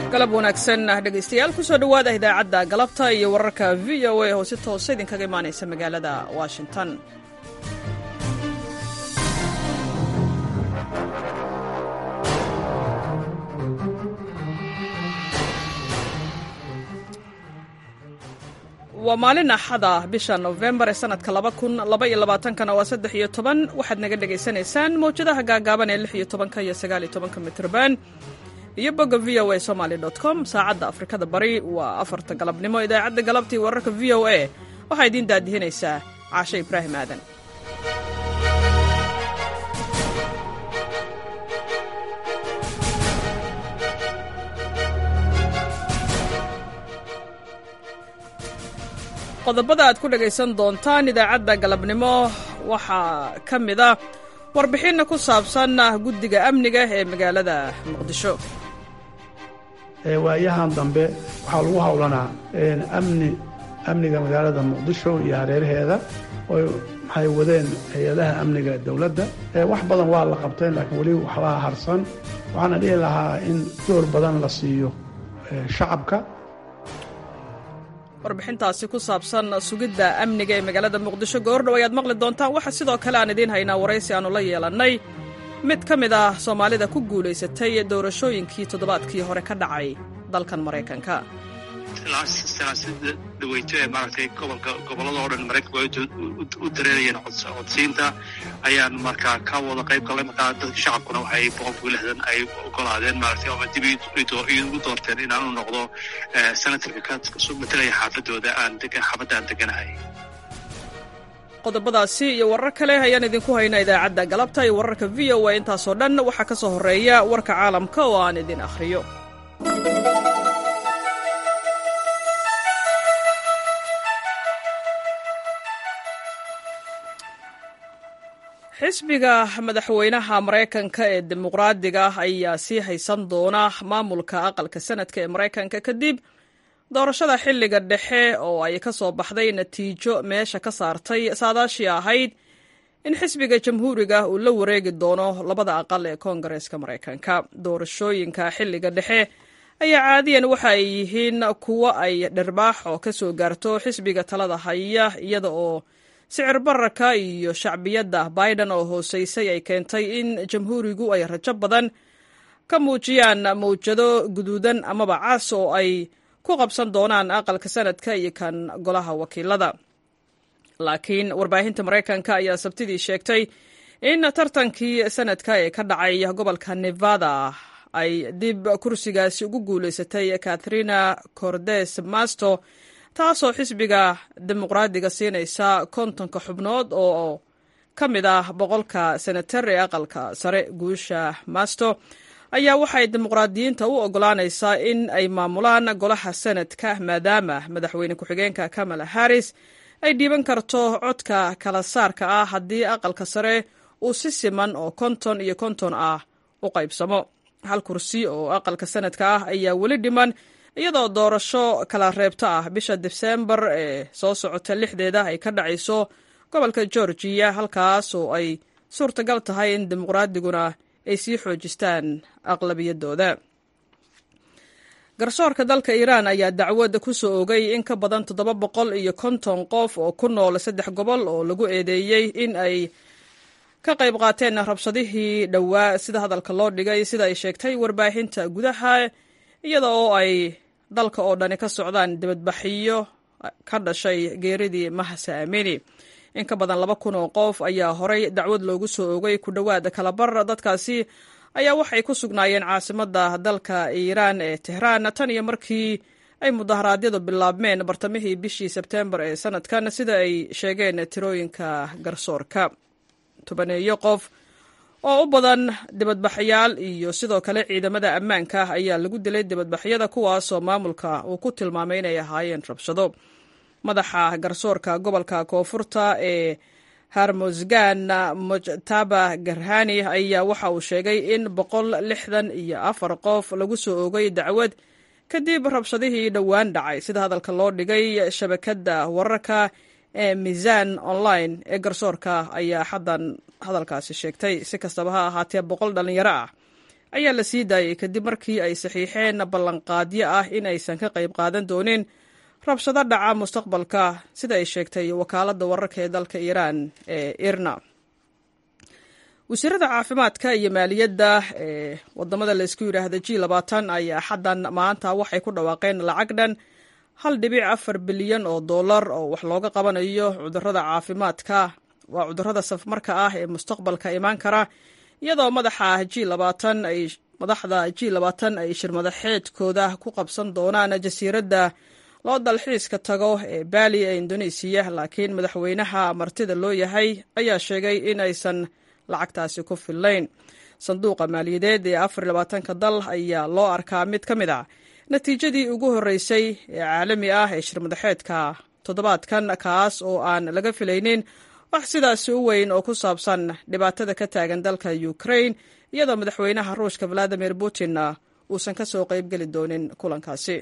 galab wanaagsan dhegaystayaal kusoo dhowaada idaacadda galabta iyo wararka v o a oo si toosa idinkaga imaanaysa magaalada washington waa maalin axada bisha nofembar ee sanadka laba kun laba iyo labaatankana waa saddex iyo toban waxaad naga dhagaysanaysaan mawjadaha gaagaaban ee lix iyo tobanka iyo sagaal iyo tobanka mitrban iyo bogga v o a somaly com saacadda afrikada bari waa afarta galabnimo idaacadda galabtii wararka v o a waxaa idiin daadihinaysaa caashe ibraahim aadan qodobada aad ku dhagaysan doontaan idaacadda galabnimo waxaa ka mid a warbixinna ku saabsan guddiga amniga ee magaalada muqdisho waayahan dambe waxaa lagu howlanaa amni amniga magaalada muqdisho iyo hareeraheeda oy maxay wadeen hay-adaha amniga dowladda wax badan waa la qabteen laakiin weli waxbaa harsan waxaana dhihi lahaa in door badan la siiyo shacabka warbixintaasi ku saabsan sugidda amniga ee magaalada muqdisho goordhow ayaad maqli doontaan waxaa sidoo kale aan idiin haynaa waraysi aannu la yeelannay mid ka mid ah soomaalida ku guulaysatay doorashooyinkii toddobaadkii hore ka dhacay dalkan maraykanka sanaasida dhaweyto ee maaragtay gobolka gobollada oo dhan maraykanku ay u dareerayeen codsiinta ayaan markaa ka wada qayb galnay markaa dadka shacabkuna waxay boqolkiiba lixdan ay ogolaadeen maaragtay ama dib igu doorteen inaan u noqdo senatarka ka matalaya xaafadooda aan xaafadda aan deganahay qodobadaasi iyo warar kale ayaan idinku haynaa idaacadda galabta iyo wararka v o a intaasoo dhan waxaa ka soo horreeya warka caalamka oo aan idin akhriyo xisbiga madaxweynaha maraykanka ee dimuqraadiga ayaa sii haysan doona maamulka aqalka sanadka ee maraykanka kadib doorashada xilliga dhexe oo ay ka soo baxday natiijo meesha ka saartay saadaashii ahayd in xisbiga jamhuuriga uu la wareegi doono labada aqal ee koongareeska maraykanka doorashooyinka xilliga dhexe ayaa caadiyan waxa ay yihiin kuwo ay dhirbaaxo ka soo gaarto xisbiga talada haya iyada oo sicir bararka iyo shacbiyadda biden oo hooseysay ay keentay in jamhuurigu ay rajo badan ka muujiyaan mawjado guduudan amaba cas oo ay ku qabsan doonaan aqalka sanadka iyo kan golaha wakiilada laakiin warbaahinta maraykanka ayaa sabtidii sheegtay in tartankii sanadka ee ka dhacay gobolka nevada ay dib kursigaasi ugu guulaysatay katharina cordes masto taasoo xisbiga dimuqraadiga siinaysa kontonka xubnood oo ka mid ah boqolka senatar ee aqalka sare guusha masto ayaa waxay dimuqraadiyiinta u ogolaanaysaa in ay maamulaan golaha senadka maadaama madaxweyne ku-xigeenka kamala harris ay dhiiban karto codka kala saarka ah haddii aqalka sare uu si siman oo konton iyo konton ah u qaybsamo hal kursi oo aqalka sanadka ah ayaa weli dhiman iyadoo doorasho kala reebta ah bisha dibsembar ee soo socota lixdeeda ay ka dhacayso gobolka georgiya halkaas oo ay suurtagal tahay in dimuqraadiguna ay sii xoojistaan aqlabiyadooda garsoorka dalka iiraan ayaa dacwad ku soo ogay in ka badan toddoba boqol iyo konton qof oo ku nool saddex gobol oo lagu eedeeyey in ay ka qayb qaateen rabshadihii dhowaa sida hadalka loo dhigay sida ay sheegtay warbaahinta gudaha iyada oo ay dalka oo dhani ka socdaan dibadbaxiyo ka dhashay geeridii mahasa amini in ka badan laba kun oo qof ayaa horay dacwad loogu soo ogay ku dhowaad kalabar dadkaasi ayaa waxay ku sugnaayeen caasimadda dalka iiraan ee tehraan tan iyo markii ay mudaharaadyadu bilaabmeen bartamihii bishii sebteembar ee sanadkan sida ay sheegeen tirooyinka garsoorka tobaneeyo qof oo u badan dibadbaxyaal iyo sidoo kale ciidamada ammaanka ayaa lagu dilay dibadbaxyada kuwaasoo maamulka uu ku tilmaamay inay ahaayeen rabshado madaxa garsoorka gobolka koonfurta ee harmosgan mujtaba garhani ayaa waxa uu sheegay in boqol lixdan iyo afar qof lagu soo ogay dacwad kadib rabshadihii dhowaan dhacay sida hadalka loo dhigay shabakadda wararka ee miisaan online ee garsoorka ayaa xaddan hadalkaasi sheegtay si kastaba ha ahaatee boqol dhallinyaro ah ayaa la sii daayey kadib markii ay saxiixeen ballanqaadyo ah in aysan ka qayb qaadan doonin rabshado dhaca mustaqbalka sida ay sheegtay wakaaladda wararka ee dalka iiraan ee irna wasiirada caafimaadka iyo maaliyadda ee wadamada laysku yidhaahda g labaatan ayaa xaddan maanta waxay ku dhawaaqeen lacag dhan hal dhibic afar bilyan oo dollar oo wax looga qabanayo cudurada caafimaadka waa cudurada safmarka ah ee mustaqbalka imaan kara iyadoo madaxa g labaatan ay madaxda g labaatan ay shirmadaxeedkooda ku qabsan doonaan jasiiradda loo dalxiiska tago ee baali ee indonesiya laakiin madaxweynaha martida loo yahay ayaa sheegay in aysan lacagtaasi ku fillayn sanduuqa maaliyadeed ee afar labaatanka dal ayaa loo arkaa mid ka mid a natiijadii ugu horreysay ee caalami ah ee shirmadaxeedka toddobaadkan kaas oo aan laga filaynin wax sidaasi u weyn oo ku saabsan dhibaatada ka taagan dalka ukraine iyadoo madaxweynaha ruushka valadimir putinna uusan ka soo qaybgeli doonin kulankaasi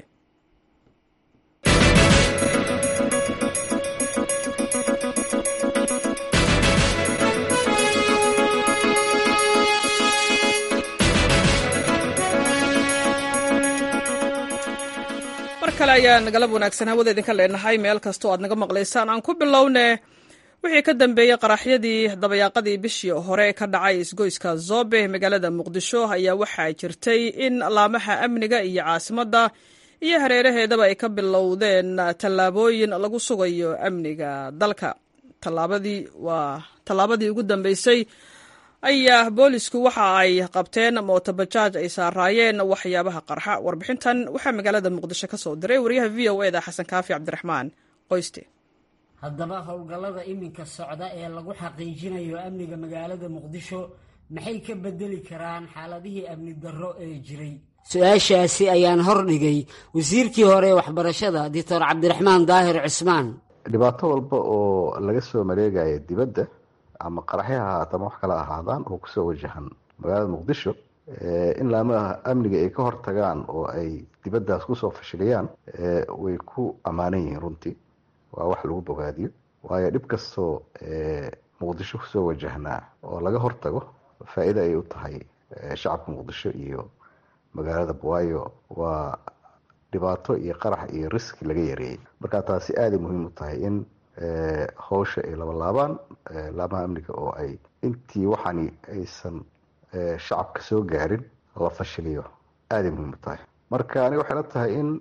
mar kale ayaan galab wanaagsan hawada idinka leenahay meel kastoo aad naga maqlaysaan aan ku bilowne wixii ka dambeeyey qaraxyadii dabayaaqadii bishii hore ka dhacay isgoyska zobe magaalada muqdisho ayaa waxaa jirtay in laamaha amniga iyo caasimadda iyo hareeraheedaba ay ka bilowdeen tallaabooyin lagu sugayo amniga dalka tallaabadii waa tallaabadii ugu dambeysay ayaa boolisku waxa ay qabteen mootobajaaj ay saaraayeen waxyaabaha qarxa warbixintan waxaa magaalada muqdisho ka soo diray wariyaha v o eda xasan kaafi cabdiraxmaan qoyste haddaba howlgallada iminka socda ee lagu xaqiijinayo amniga magaalada muqdisho maxay ka bedeli karaan xaaladihii amni darro ee jiray su-aashaasi ayaan hordhigay wasiirkii hore waxbarashada doctor cabdiraxmaan daahir cismaan dhibaato walba oo laga soo mareegaya dibadda ama qaraxyo ha ahaata ama wax kala ahaadaan oo kusoo wajahan magaalada muqdisho in laamaha amniga ay ka hortagaan oo ay dibaddaas kusoo fashiliyaan way ku ammaanan yihiin runtii waa wax lagu bogaadiyo waayo dhib kastoo muqdisho kusoo wajahnaa oo laga hortago faa-iida ay u tahay shacabka muqdisho iyo magaalada waayo waa dhibaato iyo qarax iyo riski laga yareeyey marka taasi aaday muhiim u tahay in howsha ay labalaabaan laamaha amniga oo ay intii waxani aysan shacabka soo gaarin la fashiliyo aaday muhiim u tahay marka aniga waxay la tahay in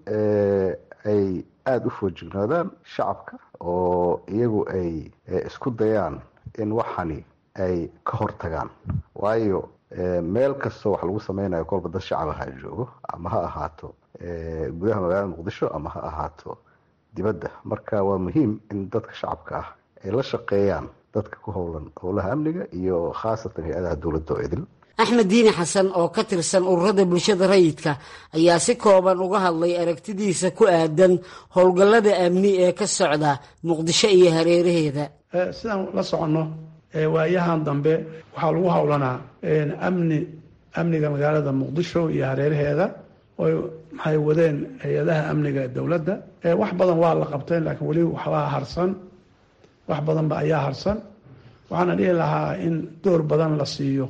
ay aada u foojignaadaan shacabka oo iyagu ay isku dayaan in waxani ay ka hortagaan waayo meel kastoo wax lagu sameynayo kolba dad shacab aha joogo ama ha ahaato gudaha magaalada muqdisho ama ha ahaato dibadda marka waa muhiim in dadka shacabka ah ay la shaqeeyaan dadka ku howlan howlaha amniga iyo khaasatan hay-adaha dowladda oo idil axmed diini xasan oo ka tirsan ururada bulshada rayidka ayaa si kooban uga hadlay aragtidiisa ku aadan howlgallada amni ee ka socda muqdisho iyo hareeraheeda sidaan la soconno waayahan dambe waxaa lagu howlanaa amni amniga magaalada muqdisho iyo hareeraheeda oy maxay wadeen hay-adaha amniga dowladda wax badan waa la qabteen laakiin weli waxbaa harsan wax badanba ayaa harsan waxaana dhihi lahaa in door badan la siiyo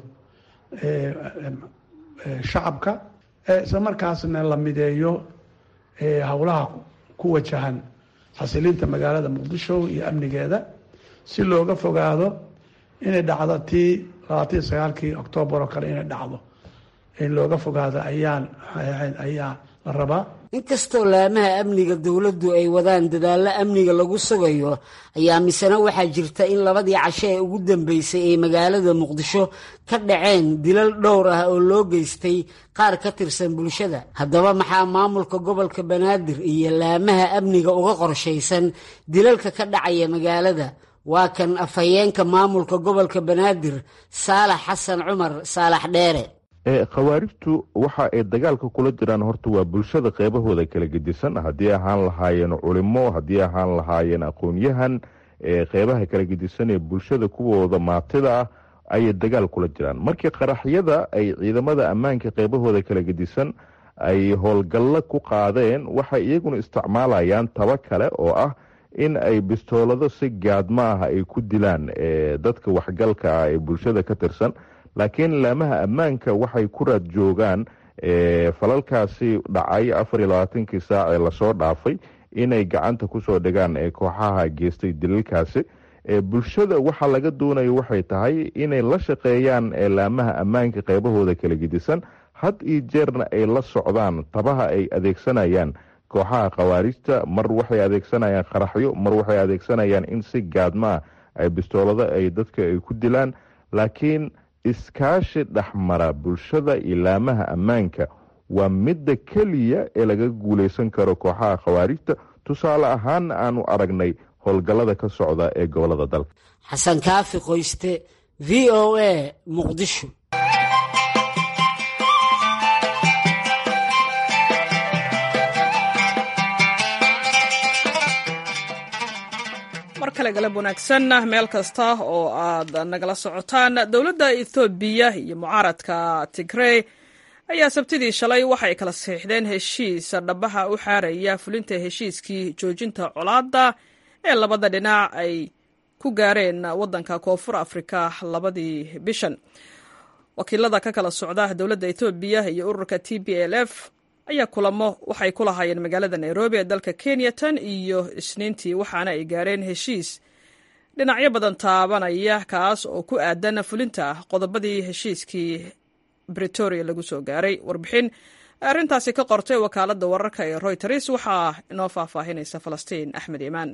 shacabka isla markaasna la mideeyo howlaha ku wajahan xasilinta magaalada muqdisho iyo amnigeeda si looga fogaado inay dhacdo tii labaatan sagaalkii oktoobar oo kale inay dhacdo in looga fogaado ayaan ayaa la rabaa inkastoo laamaha amniga dowladdu ay wadaan dadaallo amniga lagu sugayo ayaa misena waxaa jirta in labadii casho ee ugu dambeysay ay magaalada muqdisho ka dhaceen dilal dhowr ah oo loo geystay qaar ka tirsan bulshada haddaba maxaa maamulka gobolka banaadir iyo laamaha amniga uga qorshaysan dilalka ka dhacaya magaalada waa kan afhayeenka maamulka gobolka banaadir saalax xasan cumar saalax dheere khawaarijtu waxa ay dagaalka kula jiraan horta waa bulshada qeybahooda kala gedisan haddii ahaan lahaayeen culimo haddii ahaan lahaayeen aqoon-yahan qeybaha kala gedisan ee bulshada kuwooda maatida ah ayay dagaal kula jiraan markii qaraxyada ay ciidamada ammaanka qeybahooda kala gedisan ay howlgallo ku qaadeen waxay iyaguna isticmaalayaan taba kale oo ah in ay bistoolado si gaadma ah ay ku dilaan dadka waxgalka ah ee bulshada ka tirsan laakiin laamaha ammaanka waxay ku raad joogaan falalkaasi dhacay afar iyo labaatankii saac ee lasoo dhaafay inay gacanta kusoo dhigaan ee kooxaha geystay dilalkaasi bulshada waxaa laga doonayo waxay tahay inay la shaqeeyaan laamaha ammaanka qeybahooda kala gedisan had iyo jeerna ay la socdaan tabaha ay adeegsanayaan kooxaha khawaarijta mar waxay adeegsanayaan qaraxyo mar waxay adeegsanayaan in si gaadmaa ay bistoolado ay dadka ay ku dilaan laakiin iskaashi dhexmara bulshada iyo laamaha ammaanka waa midda keliya ee laga guuleysan karo kooxaha khawaarijta tusaale ahaana aanu aragnay howlgallada ka socda ee gobolada dalka xasan kaafi qoyste v o a muqdisho mar kale galab wanaagsan meel kasta oo aad nagala socotaan dowladda ethoobiya iyo mucaaradka tigrey ayaa sabtidii shalay waxay kala saxiixdeen heshiis dhabaha u xaaraya fulinta heshiiskii joojinta colaadda ee labada dhinac ay ku gaareen waddanka koonfur afrika labadii bishan wakiilada ka kala socda dowladda ethoobiya iyo ururka t b l f ayaa kulamo waxay ku lahaayeen magaalada nairobi ee dalka kenya tan iyo isniintii waxaana ay gaareen heshiis dhinacyo badan taabanaya kaas oo ku aadan fulinta qodobadii heshiiskii bretoria lagu soo gaaray warbixin arrintaasi ka qortay wakaaladda wararka ee royters waxaa inoo faahfaahinaysa falastiin axmed iimaan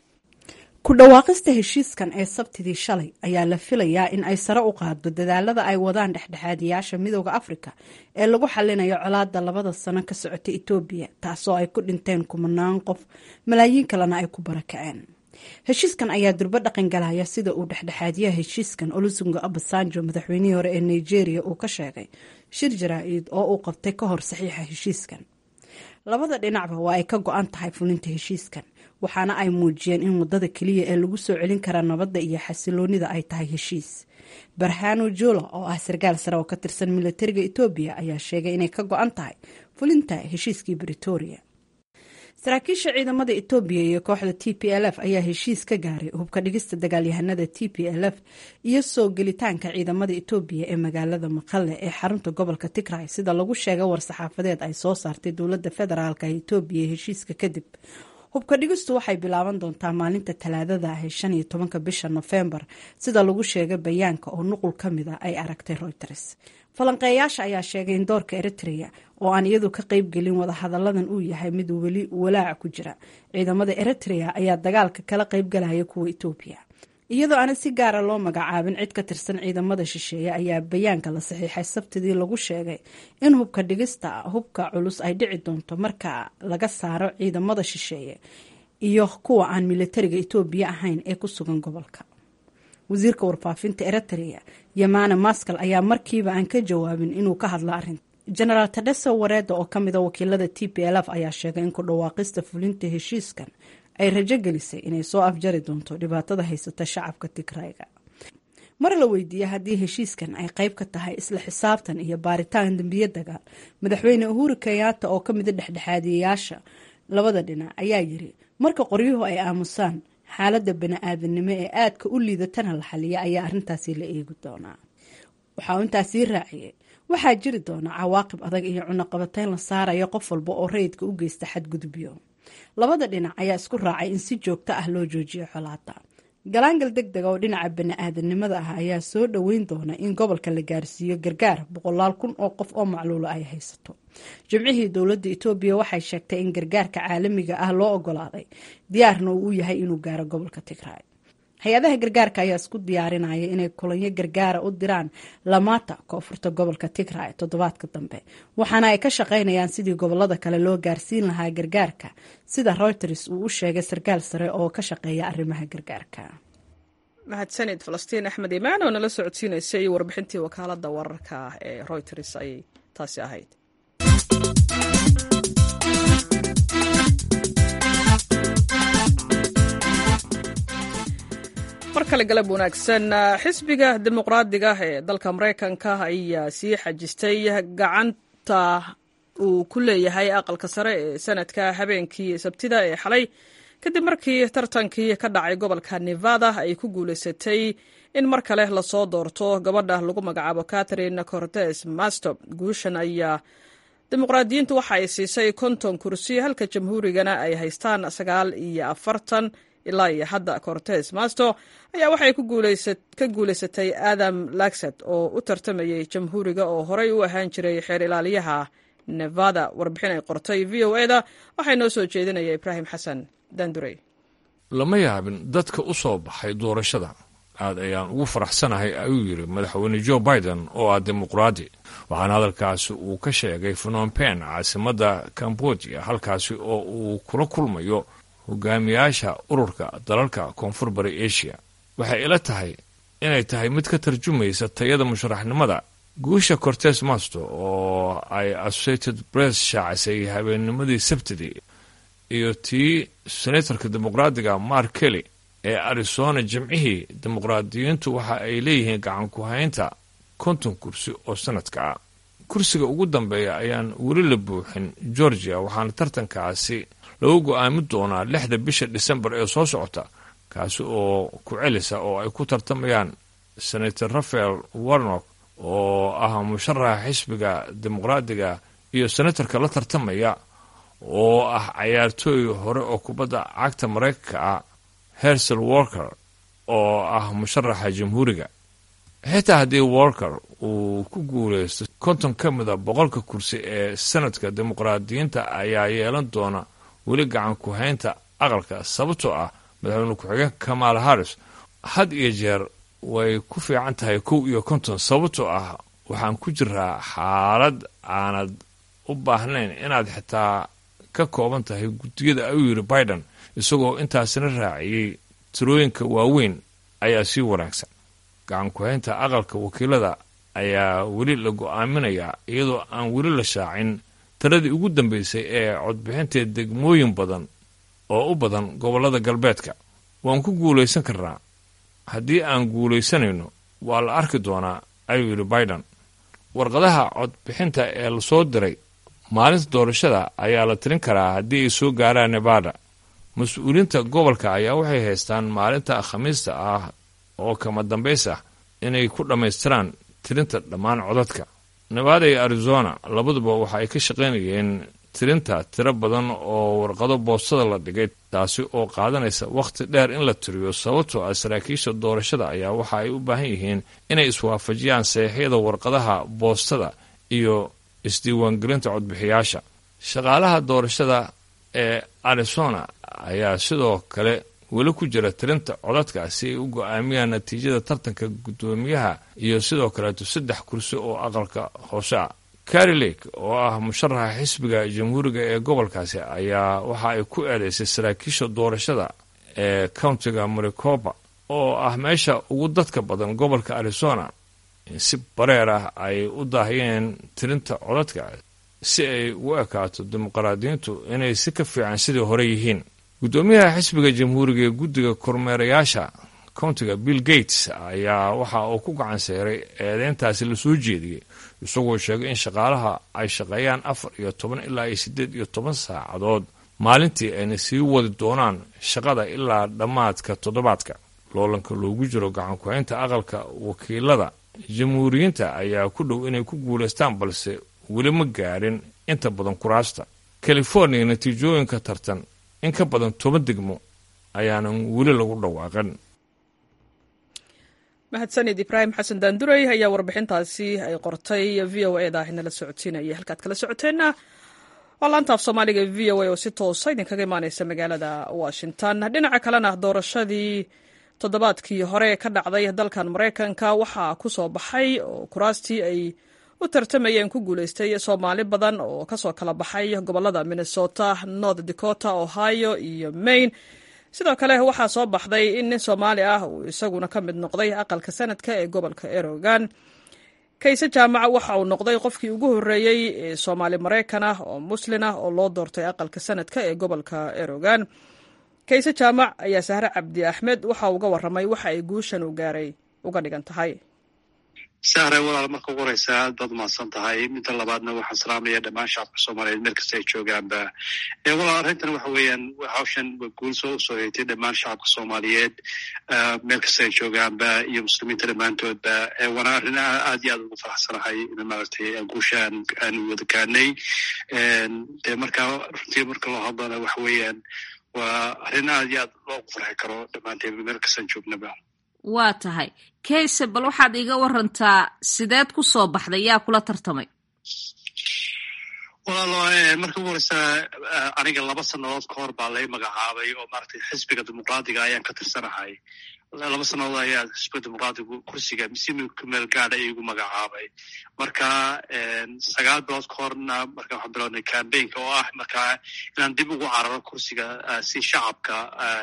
ku dhawaaqista heshiiskan ee sabtidii shalay ayaa la filayaa in ay sare u qaaddo dadaalada ay wadaan dhexdhexaadiyaasha midooda afrika ee lagu xalinayo colaada labada sano ka socota etoobiya taasoo ay ku dhinteen kumanaan qof malaayiin kalena ay ku barakaceen heshiiskan ayaa durbo dhaqan galaya sida uu dhexdhexaadiyaha heshiiskan olusungo abasanjo madaxweynihii hore ee nigeria uu ka sheegay shir jaraa-id oo uu qabtay ka hor saxiixa heshiiskan labada dhinacba waa ay ka go-an tahay fulinta heshiiskan waxaana ay muujiyeen in wadada keliya ee lagu soo celin karaa nabadda iyo xasiloonida ay tahay heshiis barhano jula oo ah sarkaal sare oo ka tirsan milatariga etoobiya ayaa sheegay inay ka go-an tahay fulinta heshiiskii bretoria saraakiisha ciidamada etoobiya iyo kooxda t p l f ayaa heshiis ka gaaray hubka dhigista dagaalyahanada t p l f iyo soo gelitaanka ciidamada etoobiya ee magaalada maqale ee xarunta gobolka tigray sida lagu sheegay war-saxaafadeed ay soo saartay dowladda federaalk ee etoobiya heshiiska kadib hubka dhigistu waxay bilaaban doontaa maalinta talaadada ah ee shan iyo tobanka bisha nofembar sida lagu sheegay bayaanka oo nuqul ka mid a ay aragtay reuters falanqeeyaasha ayaa sheegay in doorka eritrea oo aan iyadu ka qeybgelin wadahadalladan uu yahay mid weli walaaca ku jira ciidamada eritrea ayaa dagaalka kala qeybgalaya kuwa etoobiya iyadoo aana si gaara loo magacaabin cid ka tirsan ciidamada shisheeye ayaa bayaanka la saxiixay sabtidii lagu sheegay in hubka dhigista hubka culus ay dhici doonto marka laga saaro ciidamada shisheeye iyo kuwa aan militariga etoobiya ahayn ee ku sugan gobolka wasiirka warfaafinta eritrea yamana maskal ayaa markiiba aan ka jawaabin inuu ka hadlo arrinta genaraal tadheso wareeda oo kamida wakiilada t p l f ayaa sheegay in ku dhawaaqista fulinta heshiiskan ay rajo gelisay inay soo afjari doonto dhibaatada haysata shacabka tigrayga mar la weydiiyey haddii heshiiskan ay qayb ka tahay isla xisaabtan iyo baaritaan dembiye dagaal madaxweyne uhuru kenyaata oo ka mida dhexdhexaadiyayaasha labada dhinac ayaa yiri marka qoryuhu ay aamusaan xaaladda bani-aadamnimo ee aadka u liidatana la xaliya ayaa arrintaasi la eegi doonaa waxa uu intaasii raaciyey waxaa jiri doona cawaaqib adag iyo cunaqabateyn la saarayo qof walba oo rayidka u geysta xadgudubyo labada dhinac ayaa isku raacay in si joogto ah loo joojiyo xolaada galaangal deg dega oo dhinaca bani-aadanimada ah ayaa soo dhoweyn doona in gobolka la gaarsiiyo gargaar boqolaal kun oo qof oo macluulo ay haysato jimcihii dowladda etoobiya waxay sheegtay in gargaarka caalamiga ah loo ogolaaday diyaarna uu u yahay inuu gaaro gobolka tigraay hay-adaha gargaarka ayaa isku diyaarinaya inay kulanyo gargaara u diraan lamaata koonfurta gobolka tigray toddobaadka dambe waxaana ay ka shaqaynayaan sidii gobolada kale loo gaarsiin lahaa gargaarka sida reuters uu u sheegay sarkaal sare oo ka shaqeeya arrimaha gargaarka mahadsanid falastiin axmed imaan oo nala socodsiinaysay warbixintii wakaalada wararka ee reuters ayay taasi ahayd mar kale galab wanaagsan xisbiga dimuqraadiga ee dalka maraykanka ayaa sii xajistay gacanta uu ku leeyahay aqalka sare ee sanadka habeenkii sabtida ee xalay kadib markii tartankii ka dhacay gobolka nevada ay ku guulaysatay in mar kale lasoo doorto gabadha lagu magacaabo catherine cortes masto guushan ayaa dimuqraadiyiintu waxa ay siisay konton kursi halka jamhuurigana ay haystaan sagaal iyo afartan ilaa iyo hadda cortes masto ayaa waxay ka guulaysatay adam laxet oo u tartamayay jamhuuriga oo horey u ahaan jiray xeer ilaaliyaha nevada warbixin ay qortay v o eda waxaa inoo soo jeedinaya ibraahim xasan dandurey lama yaabin dadka u soo baxay doorashada aad ayaan ugu faraxsanahay ayuu yidhi madaxweyne joe biden oo ah dimuqraadi waxaana hadalkaasi uu ka sheegay phnom-pen caasimadda cambodia halkaasi oo uu kula kulmayo hogaamiyaasha ururka dalalka koonfur bari asia waxay ila tahay inay tahay mid ka tarjumaysa tayada musharaxnimada guusha cortes masto oo ay associated press shaacisay habeennimadii sabtidii iyo tii senatorka dimuqraadiga mark kelly ee arizona jimcihii dimuqraadiyiintu waxa ay leeyihiin gacan ku haynta konton kursi oo sanadka ah kursiga ugu dambeeya ayaan weli la buuxin georgia waxaana tartankaasi lagu go-aamin doonaa lixda bisha disembar ee soo socota kaasi oo ku celisa oo ay ku tartamayaan senator rafael warnock oo ah musharaxa xisbiga dimuqraadiga iyo senatarka la tartamaya oo ah cayaartooy hore oo kubadda cagta maraykanka ah hersel walker oo ah musharaxa jamhuuriga xitaa haddii walker uu ku guulaysto konton ka mida boqolka kursi ee sanadka dimuqraadiyiinta ayaa yeelan doona weli gacan ku haynta aqalka sababtoo ah madaxweyne ku-xigeenka kamaal harris had iyo jeer way ku fiican tahay kow iyo konton sababtoo ah waxaan ku jiraa xaalad aanad u baahnayn inaad xitaa ka kooban tahay guddiyada ayuu yidhi biden isagoo intaasina raaciyey tirooyinka waaweyn ayaa sii wanaagsan gacan ku-haynta aqalka wakiilada ayaa weli la go-aaminayaa iyadoo aan weli la shaacin taradii ugu dambaysay ee codbixinteed degmooyin badan oo u badan gobollada galbeedka waan ku guulaysan karnaa haddii aan guulaysanayno waa la arki doonaa ayuu yidhi biden warqadaha codbixinta ee lasoo diray maalinta doorashada ayaa la tirin karaa haddii ay soo gaaraan nevada mas-uuliyiinta gobolka ayaa waxay haystaan maalinta khamiista ah oo kama dambays ah inay ku dhammaystiraan tirinta dhammaan codadka nevada iyo arizona labaduba waxa ay ka shaqaynayeen tirinta tiro badan oo warqado boostada la dhigay taasi oo qaadanaysa wakhti dheer in la tiriyo sababtoo ah saraakiisha doorashada ayaa waxa ay u baahan yihiin inay iswaafajiyaan saxiixyada warqadaha boostada iyo isdiiwaangelinta codbixiyaasha shaqaalaha doorashada ee arizona ayaa sidoo kale weli ku jira tirinta codadka si ay u go-aamiyaan natiijada tartanka guddoomiyaha iyo sidoo kaleeto saddex kursi oo aqalka hoose ah carri lake oo ah musharaxa xisbiga jamhuuriga ee gobolkaasi ayaa waxa ay ku eedeysay saraakiisha doorashada ee countiga maricopa oo ah meesha ugu dadka badan gobolka arizona in si bareer ah ay u daahiyeen tirinta codadka si ay ugu ekaato dimuqraadiyiintu inay si ka fiican sidii hore yihiin guddoomiyaha xisbiga jamhuuriga ee guddiga kormeerayaasha countiga bill gates ayaa waxa uu ku gacan seeray eedeyntaasi lasoo jeediyey isagoo sheegay in shaqaalaha ay shaqeeyaan afar iyo toban ilaa iyo siddeed iyo toban saacadood maalintii ayna sii wadi doonaan shaqada ilaa dhammaadka toddobaadka loolanka loogu jiro gacan ku-haynta aqalka wakiilada jamhuuriyiinta ayaa ku dhow inay ku guulaystaan balse weli ma gaarin inta badan kuraasta california natiijooyinka tartan in ka badan toban degmo ayaanan weli lagu dhawaaqan mahadsanid ibraahim xasan daanduray ayaa warbixintaasi ay qortay v o eda inala socodsiinaya halkaad kala socoteenna waa laanta af soomaaliga v o a oo si toosa idinkaga imaaneysa magaalada washington dhinaca kalena doorashadii toddobaadkii hore ka dhacday dalkan maraykanka waxaa ku soo baxay oo kuraastii ay u tartamayeen ku guuleystay soomaali badan oo kasoo kala baxay gobolada minnesota north dakota ohio iyo maine sidoo kale waxaa soo baxday in nin soomaali ah uu isaguna ka mid noqday aqalka sanadka ee gobolka erogan kayse jaamaca waxa uu noqday qofkii ugu horreeyey ee soomaali maraykan ah oo muslin ah oo loo doortay aqalka sanadka ee gobolka erogan kayse jaamac ayaa sahre cabdi axmed waxa uga waramay waxa ay guushan u gaaray uga dhigan tahay sahre walaal marka ugu horeysa aad baad umahadsan tahay midda labaadna waxaan salaamaya dhammaan shacabka soomaaliyeed meel kasta ay joogaanba walaal arrintan waxa weeyaan hawshan guul soo usoo heetay dhammaan shacabka soomaaliyeed meel kasta ay joogaanba iyo muslimiinta dhammaantoodba waana arrin aad iyo aad ugu faraxsanahay in maaragtay guusha aan wada gaanay de marka runtii marka loo hadlana waxa weeyaan waa arrin aad iyo aad loogu farxi karo dhammaanteen meel kastaan joognaba waa tahay kayse bal waxaad iga warantaa sideed ku soo baxday yaa kula tartamay walaalo marka ugu horeysa aniga laba sannadood ka hor baa lay magacaabay oo maaragtay xisbiga dimuqraadiga ayaan ka tirsanahay laba sannadood ayaa xisbiga dimuqraadigu kursiga misimirka meel gaadha igu magacaabay marka sagaal bilood ka horna marka waxaan bilownay cambaynka oo ah marka inaan dib ugu cararo kursiga si shacabka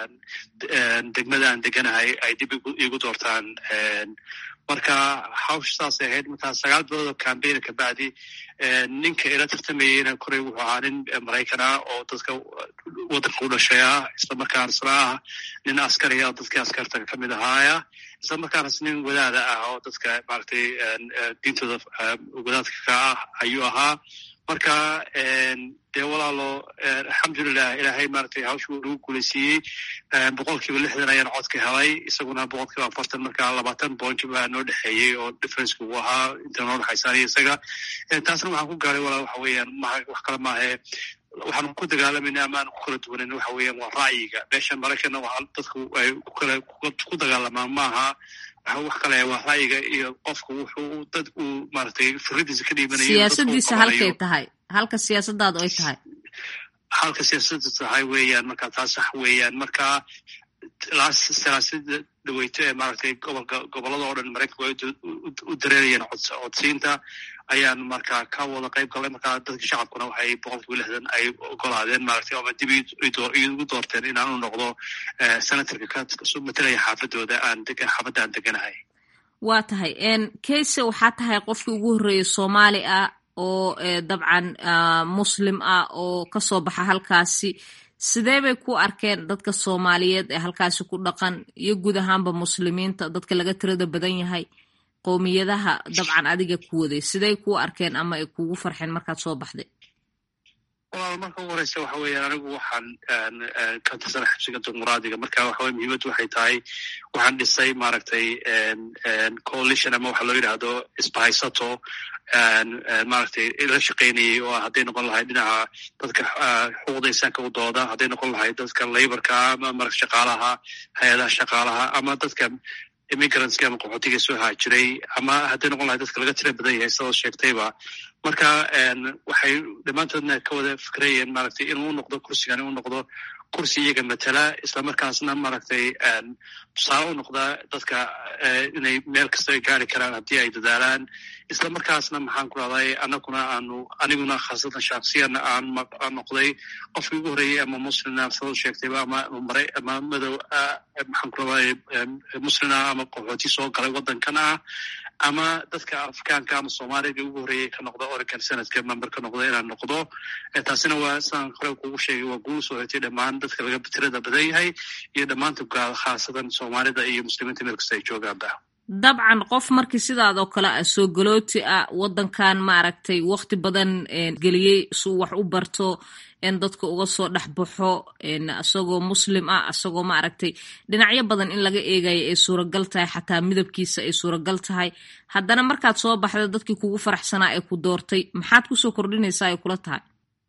degmada aan deganahay ay dib igu doortaan marka hawsha saasay ahayd markaa sagaal bilood oo cambaina kabacdi ninka ila tartamayeyna koray wuxuu ahaa nin maraykan ah oo dadka waddanka u dhashay ah isla markaana isna ah nin askari ah oo dadkii askarta kamid ahaaya isla markaanas nin wadaada ah oo dadka maaragtay diintooda wadaadka ka ah ayuu ahaa marka dee walaalo alxamdulilah ilaahay maaragtay hawsha uu nagu guulaysiiyey boqol kiiba lixdan ayaan codka helay isaguna boqol kiiba afartan marka labaatan point baa noo dhexeeyey oo differenceka uu ahaa inta noo dhexaysa aniga isaga taasna waxaan ku gaaray walaa waxa weeyaan ma wax kale maahe waxaanu ku dagaalamayna ama aan ku kala duwanan waxa weeyaan waa ra'yiga meesha maraykanna waa dadku ay kukala ku dagaalamaan maaha wax kale waa ra'yiga iyo qofka wuxuu dad uu maaragtay firadiisa ka dhiibanayo siyaasadiisa halkay tahay halka siyaasadaadu ay tahay halka siyaasadda tahay weeyaan marka taas sax weeyaan marka siyaasada dhaweyto ee maaragtay gobolka gobolada oo dhan maraykanku ay u dareerayeen codsiinta ayaan marka ka wada qayb galay marka dadka shacabkuna waxay boqol kiiba lixdan ay ogolaadeen maaragtay ama dib igu doorteen inaan u noqdo senatorka ka matalaya xaafadooda aan xaafadda aan deganahay waa tahay kayse waxaa tahay qofkii ugu horreeyay soomaali ah oo dabcan muslim ah oo kasoo baxa halkaasi sidee bay ku arkeen dadka soomaaliyeed ee halkaasi ku dhaqan iyo guud ahaanba muslimiinta dadka laga tirada badan yahay qowmiyadaha dabcan adiga ku waday siday kuu arkeen ama ay kugu farxeen markaad soo baxday walaal marka ugu horeysa waxa weeyaan anigu waxaan ka tirsana xabsiga dimuqraadiga marka waxaweye muhiimaddu waxay tahay waxaan dhisay maaragtay coalition ama waxa loo yidhaahdo isbahaysato maaragtay la shaqaynayay oo hadday noqon lahayd dhinaca dadka xuquuqda insaanka u dooda hadday noqon lahayd dadka laborka ama mara shaqaalaha hay-adaha shaqaalaha ama dadka immigrantska ama qaxootiga soo haajiray ama hadday noqon lahayd dadka laga tira badan yahay sidoo sheegtayba marka waxay dhammaantoodna ka wada fikrayeen maaragtay inuu noqdo kursigan inuu noqdo kursi iyaga matala islamarkaasna maaragtay tusaale u noqda dadka inay meel kasta ay gaari karaan haddii ay dadaalaan isla markaasna maxaan ku rahday anaguna aanu aniguna khaasatan shaksiyana aan aan noqday qofkii ugu horreeyey ama muslina sidoo sheegtayba ama mara ama madow maxaan ku rahday muslina ama qaxooti soo galay waddankan ah ama dadka afrikaanka ama soomaaliga ugu horreeyay ka noqda oregon senadka member ka noqda inaan noqdo taasina waa sidaan hore kugu sheegay waa guul soo hetay dhammaan dadka laga tirada badan yahay iyo dhammaanta khaasatan soomaalida iyo muslimiinta meel kasta ay joogaanba dabcan qof markii sidaadoo kale ah soo galooti ah waddankan maaragtay wakti badan geliyey suu wax u barto in dadka uga soo dhex baxo isagoo muslim ah isagoo maaragtay dhinacyo badan in laga eegayo ay suuragal tahay xataa midabkiisa ay suuragal tahay haddana markaad soo baxda dadkii kugu faraxsanaa ee ku doortay maxaad kusoo kordhinaysaa ay kula tahay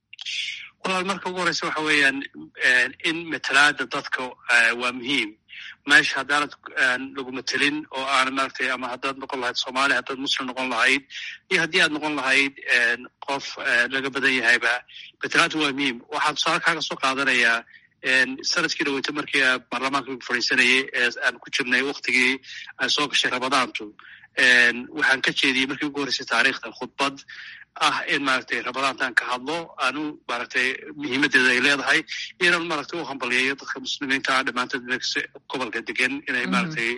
walaal marka ugu horeysa waxa weeyaan in matalaada dadka waa muhiim meesha haddaanad lagu matelin oo aan maaragtay ama haddaad noqon lahayd soomaali haddaad muslim noqon lahayd iyo haddii aad noqon lahayd qof laga badan yahayba matalaadu waa muhiim waxaan tusaale kaaga soo qaadanayaa sanadkii dhaweyta markii baarlamaanka lagu fadhiisanayay ee aan ku jirnay waktigii ay soo gashay ramadaantu waxaan ka jeediyey markii ugu horreysay taariikhda khudbad ah in maaragtay ramadaantaan ka hadlo aanu maaragtay muhiimadeeda ay leedahay inaan maaragtay u hambaliyayo dadka muslimiinta ah dhammaantood gobolka degan inay maaragtay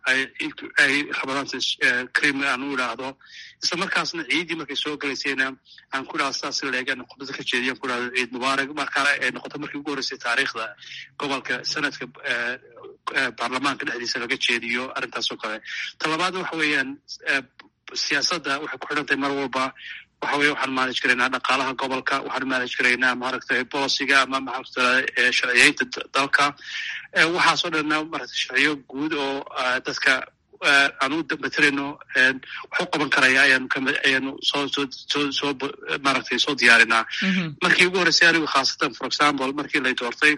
ay ramadaanta krim aan u idhaahdo isla markaasna ciiddii markay soo galaysayna aan ku idhahdo sidaas leeg aan khudbada ka jeediyo aan ku idhahdo ciid mubaarak markaana ay noqoto markii ugu horreysay taariikhda gobolka sanadka baarlamaanka dhexdiisa laga jeediyo arrintaas oo kale ta labaad waxa weeyaan siyaasadda waxay ku xidhan tahay mar walba waxa weye waxaan manage karaynaa dhaqaalaha gobolka waxaan manage karaynaa maaragtay boliciga ama maaragta sharciyeynta dalka waxaasoo dhanna maaragta sharciyo guud oo dadka aan u materayno wax u qaban karaya ayaanu ayaanu soo soo soo soo maaragtay soo diyaarinaa markii ugu horreysay anigu khaasatan for example markii lay doortay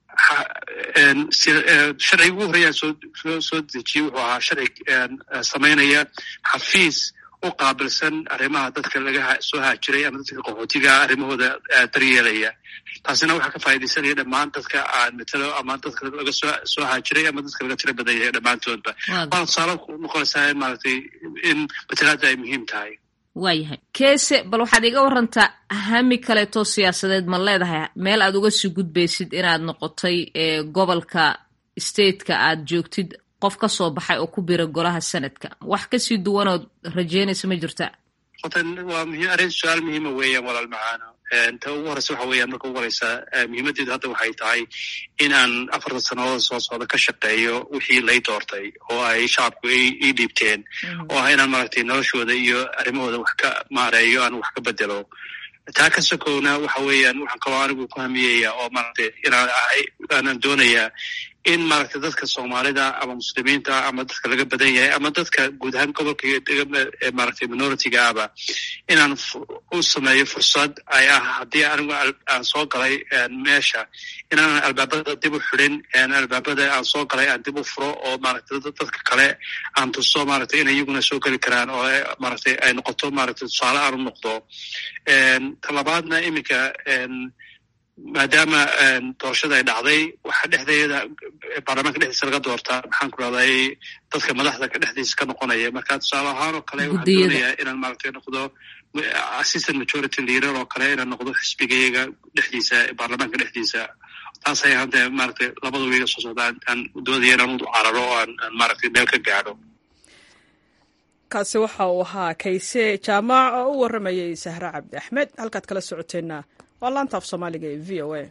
sharciga ugu horreeyaan soo soo soo dejiyey wuxuu ahaa sharci samaynaya xafiis u qaabilsan arrimaha dadka laga soo haajiray ama dadka qaxootiga arrimahooda daryeelaya taasina waxaa ka faaidaysanaya dhammaan dadka aan matalo ama dadka laga soo soo haajiray ama dadka laga tiro badan yahay dhammaantoodba waana tusaale noqonaysaa maaragtay in matalaadda ay muhiim tahay waayahay keese bal waxaad iga warantaa hami kaleetoo siyaasadeed ma leedahay meel aad uga sii gudbaysid inaad noqotay gobolka stateka aad joogtid qof ka soo baxay oo ku bira golaha sanadka wax kasii duwanood rajeynaysa ma jirta waa muhiim arrin su-aal muhiima weeyaan walaal macaano ta ugu horeysa waxa weeyaan marka ugu horeysa muhiimaddeedu hadda waxay tahay in aan afartan sannadood soo socda ka shaqeeyo wixii lay doortay oo ay shacabku ii dhiibteen oo ah inaan maaragtay noloshooda iyo arrimahooda wax ka maareeyo aan wax ka bedelo taa ka sokowna waxa weeyaan waxaan kaloo anigu ku hamiyaya oo maaragtay inaan ahay aanan doonayaa in maaragtay dadka soomaalida ama muslimiinta ama dadka laga badan yahay ama dadka guud ahaan gobolka maaragtay minoritiga aba inaan u sameeyo fursad ay ah haddii anigu aan soo galay meesha inaanan albaabada dib u xidin albaabada aan soo galay aan dib u furo oo maaragtay dadka kale aan tuso maaragtay inay iyaguna soo geli karaan oo maaragtay ay noqoto maaragtay tusaale aan u noqdo talabaadna iminka maadaama doorashada ay dhacday waxaa dhexdeeda baarlamaanka dhexdiisa laga doortaa maxaan ku rahday dadka madaxda ka dhexdiisa ka noqonaya marka tusaale ahaan oo kale waxaan doonayaa inaan maaragtay noqdo assistant majority leader oo kale inaan noqdo xisbigayaga dhexdiisa baarlamaanka dhexdiisa taas ay hadda maaragtay labada wiiga soo socda aan doodaya inaan u cararo oo aan maaragtay meel ka gaadho kaasi waxa uu ahaa kayse jaamac oo u warramayay sahre cabdi axmed halkaad kala socoteenna waa laanta af soomaaliga ee v o a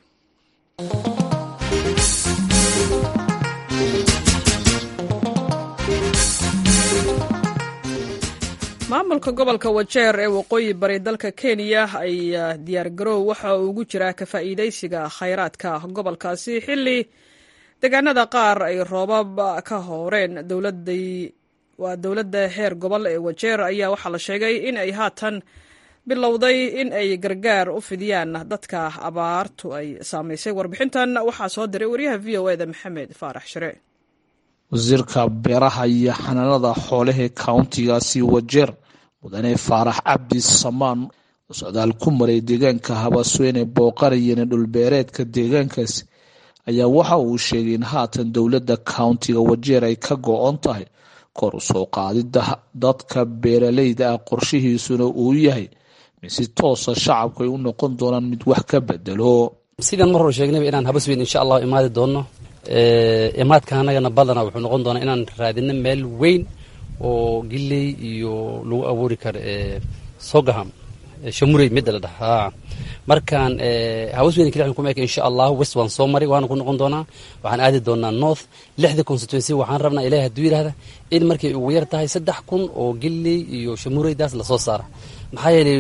maamulka gobolka wajeer ee waqooyi bari dalka kenya ayaa diyaar garoow waxa uu ugu jiraa ka faa'iidaysiga khayraadka gobolkaasi xilli deegaanada qaar ay roobab ka hooreen dowladai waa dowladda heer gobol ee wajeer ayaa waxaa la sheegay in ay haatan bilowday in ay gargaar u fidiyaan dadka abaartu ay saamaysay warbixintan waxaa soo diray wariyaha v o eda maxamed faarax shire wasiirka beeraha iyo xanaanada xoolahee countigaasi wajeer mudane faarax cabdi samaan oo socdaal ku maray deegaanka habasweyne booqanayana dhulbeereedka deegaankaasi ayaa waxa uu sheegay in haatan dowladda countiga wajeer ay ka go-on tahay kor u soo qaadida dadka beeraleyda ah qorshihiisuna uu yahay si toosa shacabku ay u noqon doonaan mid wax ka bedelo sidaan mar hore sheegnayba inaan habasweyn insha allahu imaadi doonno imaadka anagana badana wuxuu noqon doonaa inaan raadino meel weyn oo giley iyo lagu abuuri karo sogaham shamurey midda la dhaha markaan habasweyn keli kuma eka insha allahu west waan soo maray waana ku noqon doonaa waxaan aadi doonaa north lixda constituency waxaan rabnaa ilahi hadduu yidhahda in markay ugu yar tahay saddex kun oo giley iyo shamureydaas lasoo saara maxaa yeelay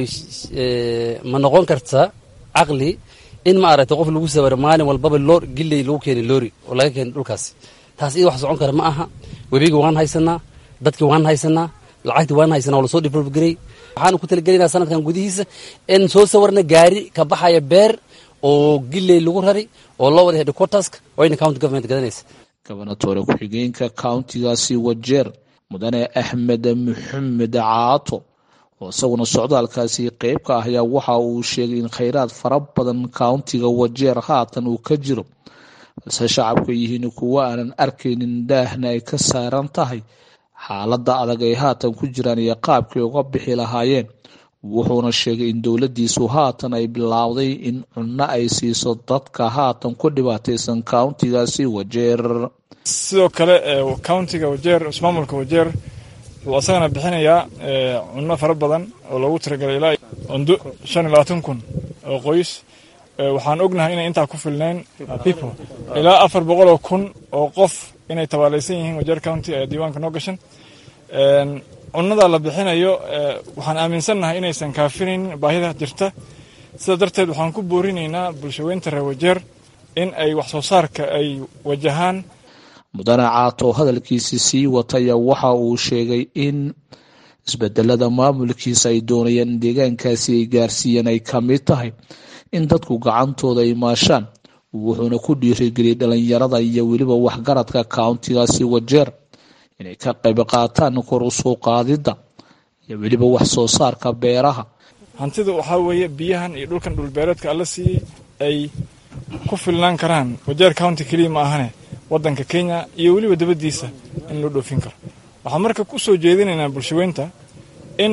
ma noqon karta caqli in ma aragtay qof lagu sawiro maalin walbaba loo giley lagu keeni loori oo laga keeni dhulkaasi taas iyada wax socon kara ma aha webiga waan haysanaa dadkii waan haysanaa lacagtii waan haysanaa oo lasoo develop garey waxaanu ku talagelinaa sanadkan gudihiisa in soo sawarna gaari ka baxaya beer oo giley lagu rari oo loo wada headquarterska wayna county government gadanaysa gobernatore ku-xigeenka countigaasi wajeer mudane axmed maxamed caato oo isaguna socdaalkaasi qeyb ka ah ayaa waxa uu sheegay in kheyraad fara badan countiga wajeer haatan uu ka jiro balse shacabku yihiin kuwo aanan arkaynin daahna ay ka saaran tahay xaaladda adag ay haatan ku jiraan iyo qaabkay uga bixi lahaayeen wuxuuna sheegay in dowladdiisu haatan ay bilaawday in cunno ay siiso dadka haatan ku dhibaataysan countigaasi wajeer sidoo kale countiga wajeer ismaamulka wajeer wuxuu asagana bixinayaa cunno fara badan oo loogu talagalay ilaa cundo shan iyo labaatan kun oo qoys waxaan ognahay inay intaa ku filnayn people ilaa afar boqol oo kun oo qof inay tabaalaysan yihiin wajeer county ayaa diiwaanka noo gashan cunnada la bixinayo waxaan aaminsannahay inaysan kaafinayn baahida jirta sidaa darteed waxaan ku boorinaynaa bulshaweynta reer wajeer in ay wax soo saarka ay wajahaan mudane caato hadalkiisi sii wataya waxa uu sheegay in isbedelada maamulkiisa ay doonayaan in deegaankaasi ay gaarsiiyeen ay ka mid tahay in dadku gacantooda ay maashaan wuxuuna ku dhiirigeliyay dhalinyarada iyo weliba waxgaradka kauntigaasi wajeer inay ka qayb qaataan kor u soo qaadidda iyo weliba wax soo saarka beeraha hantida waxaa weeye biyahan iyo dhulkan dhulbeereedka alla siiyey ay ku filnaan karaan wajeer county keliya ma ahane waddanka kenya iyo weliba dabaddiisa in loo dhoofin karo waxaan marka ku soo jeedinaynaa bulshaweynta in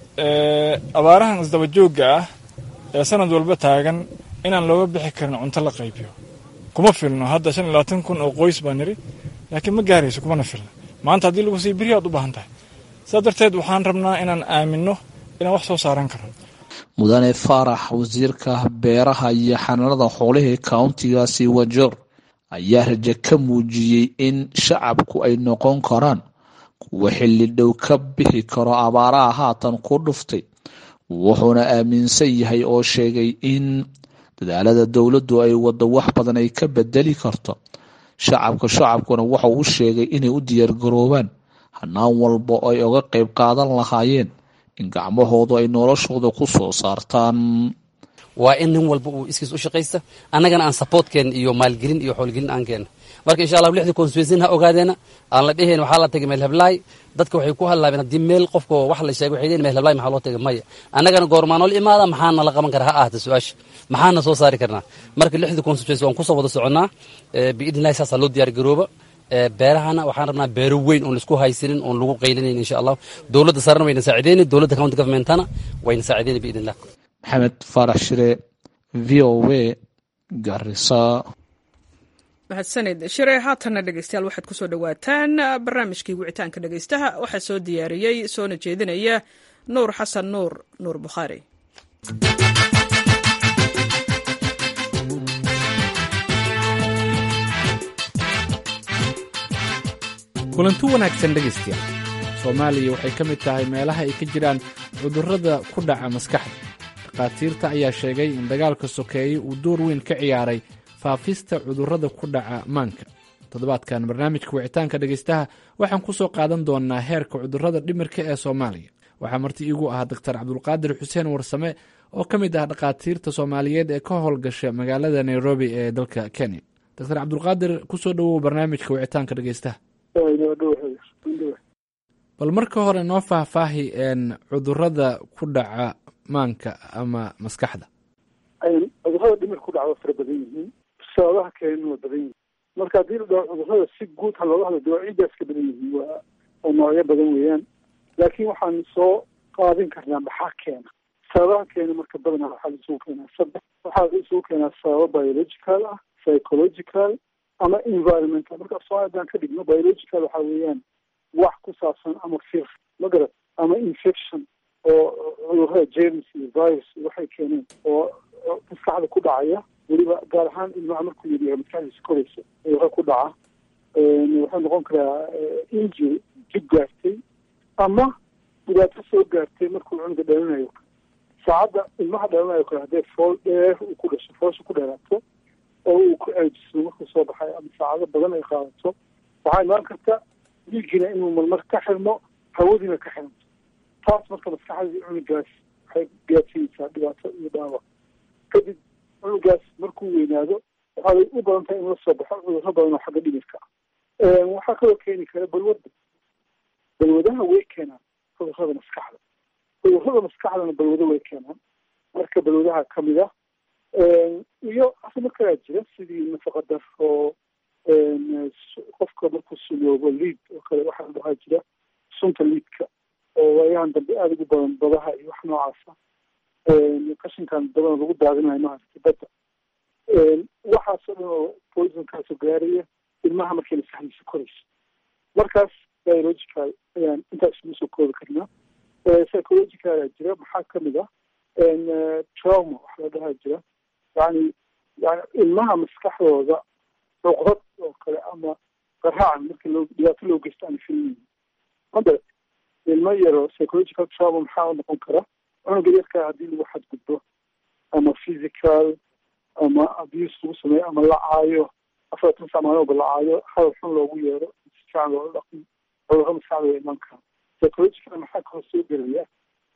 abaarahan isdaba joogga ah ee sanad walba taagan inaan looga bixi karin cunto la qaybiyo kuma filno hadda shan iyo labaatan kun oo qoys baa niri laakiin ma gaarayso kumana filno maanta haddii lagu siiy beri aad u baahan tahay sidaa darteed waxaan rabnaa inaan aaminno inaan wax soo saaran karno mudane faarax wasiirka beeraha iyo xanaanada xoolihii kauntigaasi wajeer ayaa raje ka muujiyey in shacabku ay noqon karaan kuwa xilli dhow ka bixi karo abaaraha haatan ku dhuftay wuxuuna aaminsan yahay oo sheegay in dadaalada dowladdu ay waddo wax badan ay ka bedeli karto shacabka shacabkuna waxa uu sheegay inay u diyaargaroobaan hanaan walba ay oga qayb qaadan lahaayeen in gacmahoodu ay noloshooda ku soo saartaan waa in nin walba uu iskiis u shaqaysta annagana aan supportkeen iyo maalgelin iyo xoolgelin aan keenna marka insha allah lixdii constituensin ha ogaadeena aan la dheheen waxaa la tagay meel heblaay dadka waxay ku hadlaabeen haddii meel qofka wax la sheegay waxay leeyihin meel heblaay maxaa loo tagay maya annagana goormaa nool imaada maxaana la qaban karaa ha ahata su-aasha maxaana soo saari karnaa marka lixdii constituency waan kusoo wada soconnaa biidnillahi saasaa loo diyaar garooba beerahana waxaan rabnaa beero weyn oon laisku haysanin oon lagu qaylinayn insha allah dowladda sarena wayna saacideyni dowladda county governmentana wayna saacideyni biidnillah maxamed faarax shire v o a garisa mahadsanid shire haatanna dhegeystayaal waxaad kusoo dhowaataan barnaamijkii wicitaanka dhegeystaha waxaa soo diyaariyey soona jeedinaya nuur xasan nuur nuur bukhaari kulanti wanaagsan dhegaystayaal soomaaliya waxay ka mid tahay meelaha ay ka jiraan cudurrada ku dhaca maskaxda dhakhaatiirta ayaa sheegay in dagaalka sokeeye uu door weyn ka ciyaaray faafista cudurrada ku dhaca maanka toddobaadkan barnaamijka wicitaanka dhegaystaha waxaan ku soo qaadan doonnaa heerka cudurrada dhimirka ee soomaaliya waxaa marti iigu ahaa doktar cabdulqaadir xuseen warsame oo ka mid ah dhakhaatiirta soomaaliyeed ee ka howlgasha magaalada nairobi ee dalka kenya doctor cabdulqaadir kusoo dhowow barnaamijka wicitaanka dhegaystaha bal marka hore noo faahfaahi cudurada ku dhaca maanka ama maskaxda cudurada dhimir ku dhaca waa fara badan yihiin sababaha keenana waa badan yihiin marka haddii la dhaho cudurada si guud ha looga hadlo de waa ciiddaas ka badan yihiin waa oo noocyo badan weeyaan laakiin waxaan soo qaadin karnaa maxaa keena sababaha keena marka badanaa waxaa la isugu keenaa saddex waxaa la isugu keenaa sababo biological ah psychological ama environmental marka soomaali haddaan ka dhigno biological waxaa weeyaan wax ku saabsan ama fir magarad ama infection oo cudurada james iyo virus waxay keeneen oo maskaxda ku dhacaya weliba gaar ahaan ilmaha markuu yariyahay maskaxdiisa koraysa cudurada ku dhaca wuxuu noqon karaa injury jib gaartay ama dhibaato soo gaartay markuu cunuga dhalinayo saacadda ilmaha dhalinayo kale haddee fool dheer uu ku dhasho foosha ku dheeraato oo uu ku ceejiso markuu soo baxay ama saacado badan ay qaadato waxaa imaan karta dhiiggina inuu marmar ka xirmo hawadiina ka xiranto taas marka maskaxdii cunugaas waxay gaadsiinaysaa dhibaato iyo dhaawac kadib cunugaas markuu weynaado waxay u badan tahay in la soo baxo cudurro badan oo xagga dhimirka ah waxaa kaloo keeni kara balwadda balwadaha way keenaan cudurrada maskaxda cudurrada maskaxdana balwado way keenaan marka balwadaha kamid ah iyo asimo kalaa jira sidii nafaqa daro qofka markuu suloobo liid oo kale waxaa dhahaa jira sunta liidka oo waayahan dambe aada ugu badan badaha iyo wax noocaasa qashinkan badan lagu daadinayo maaragtay badda waxaasoo dhan oo poisonkaasoo gaaraya ilmaha markay maskaxdiisa korayso markaas biological ayaan intaas ugu soo koobi karnaa psychological aa jira maxaa kamid ah trauma waxa la dhahaa jira yani yani ilmaha maskaxdooda cuqdad oo kale ama qaraacan markii loo dhibaato loo geysto aan filmin mada ilmo yaro psychological trauma maxaa u noqon kara cunuga yarkaa haddii lagu xadgudbo ama physical ama abuse lagu sameeyo ama la caayo afartan sac maalmoba la caayo hadal xun loogu yeero si fiican loola dhaqmo cudurro maskaxda way iman karaan psychological maxaa kaloo soo gelaya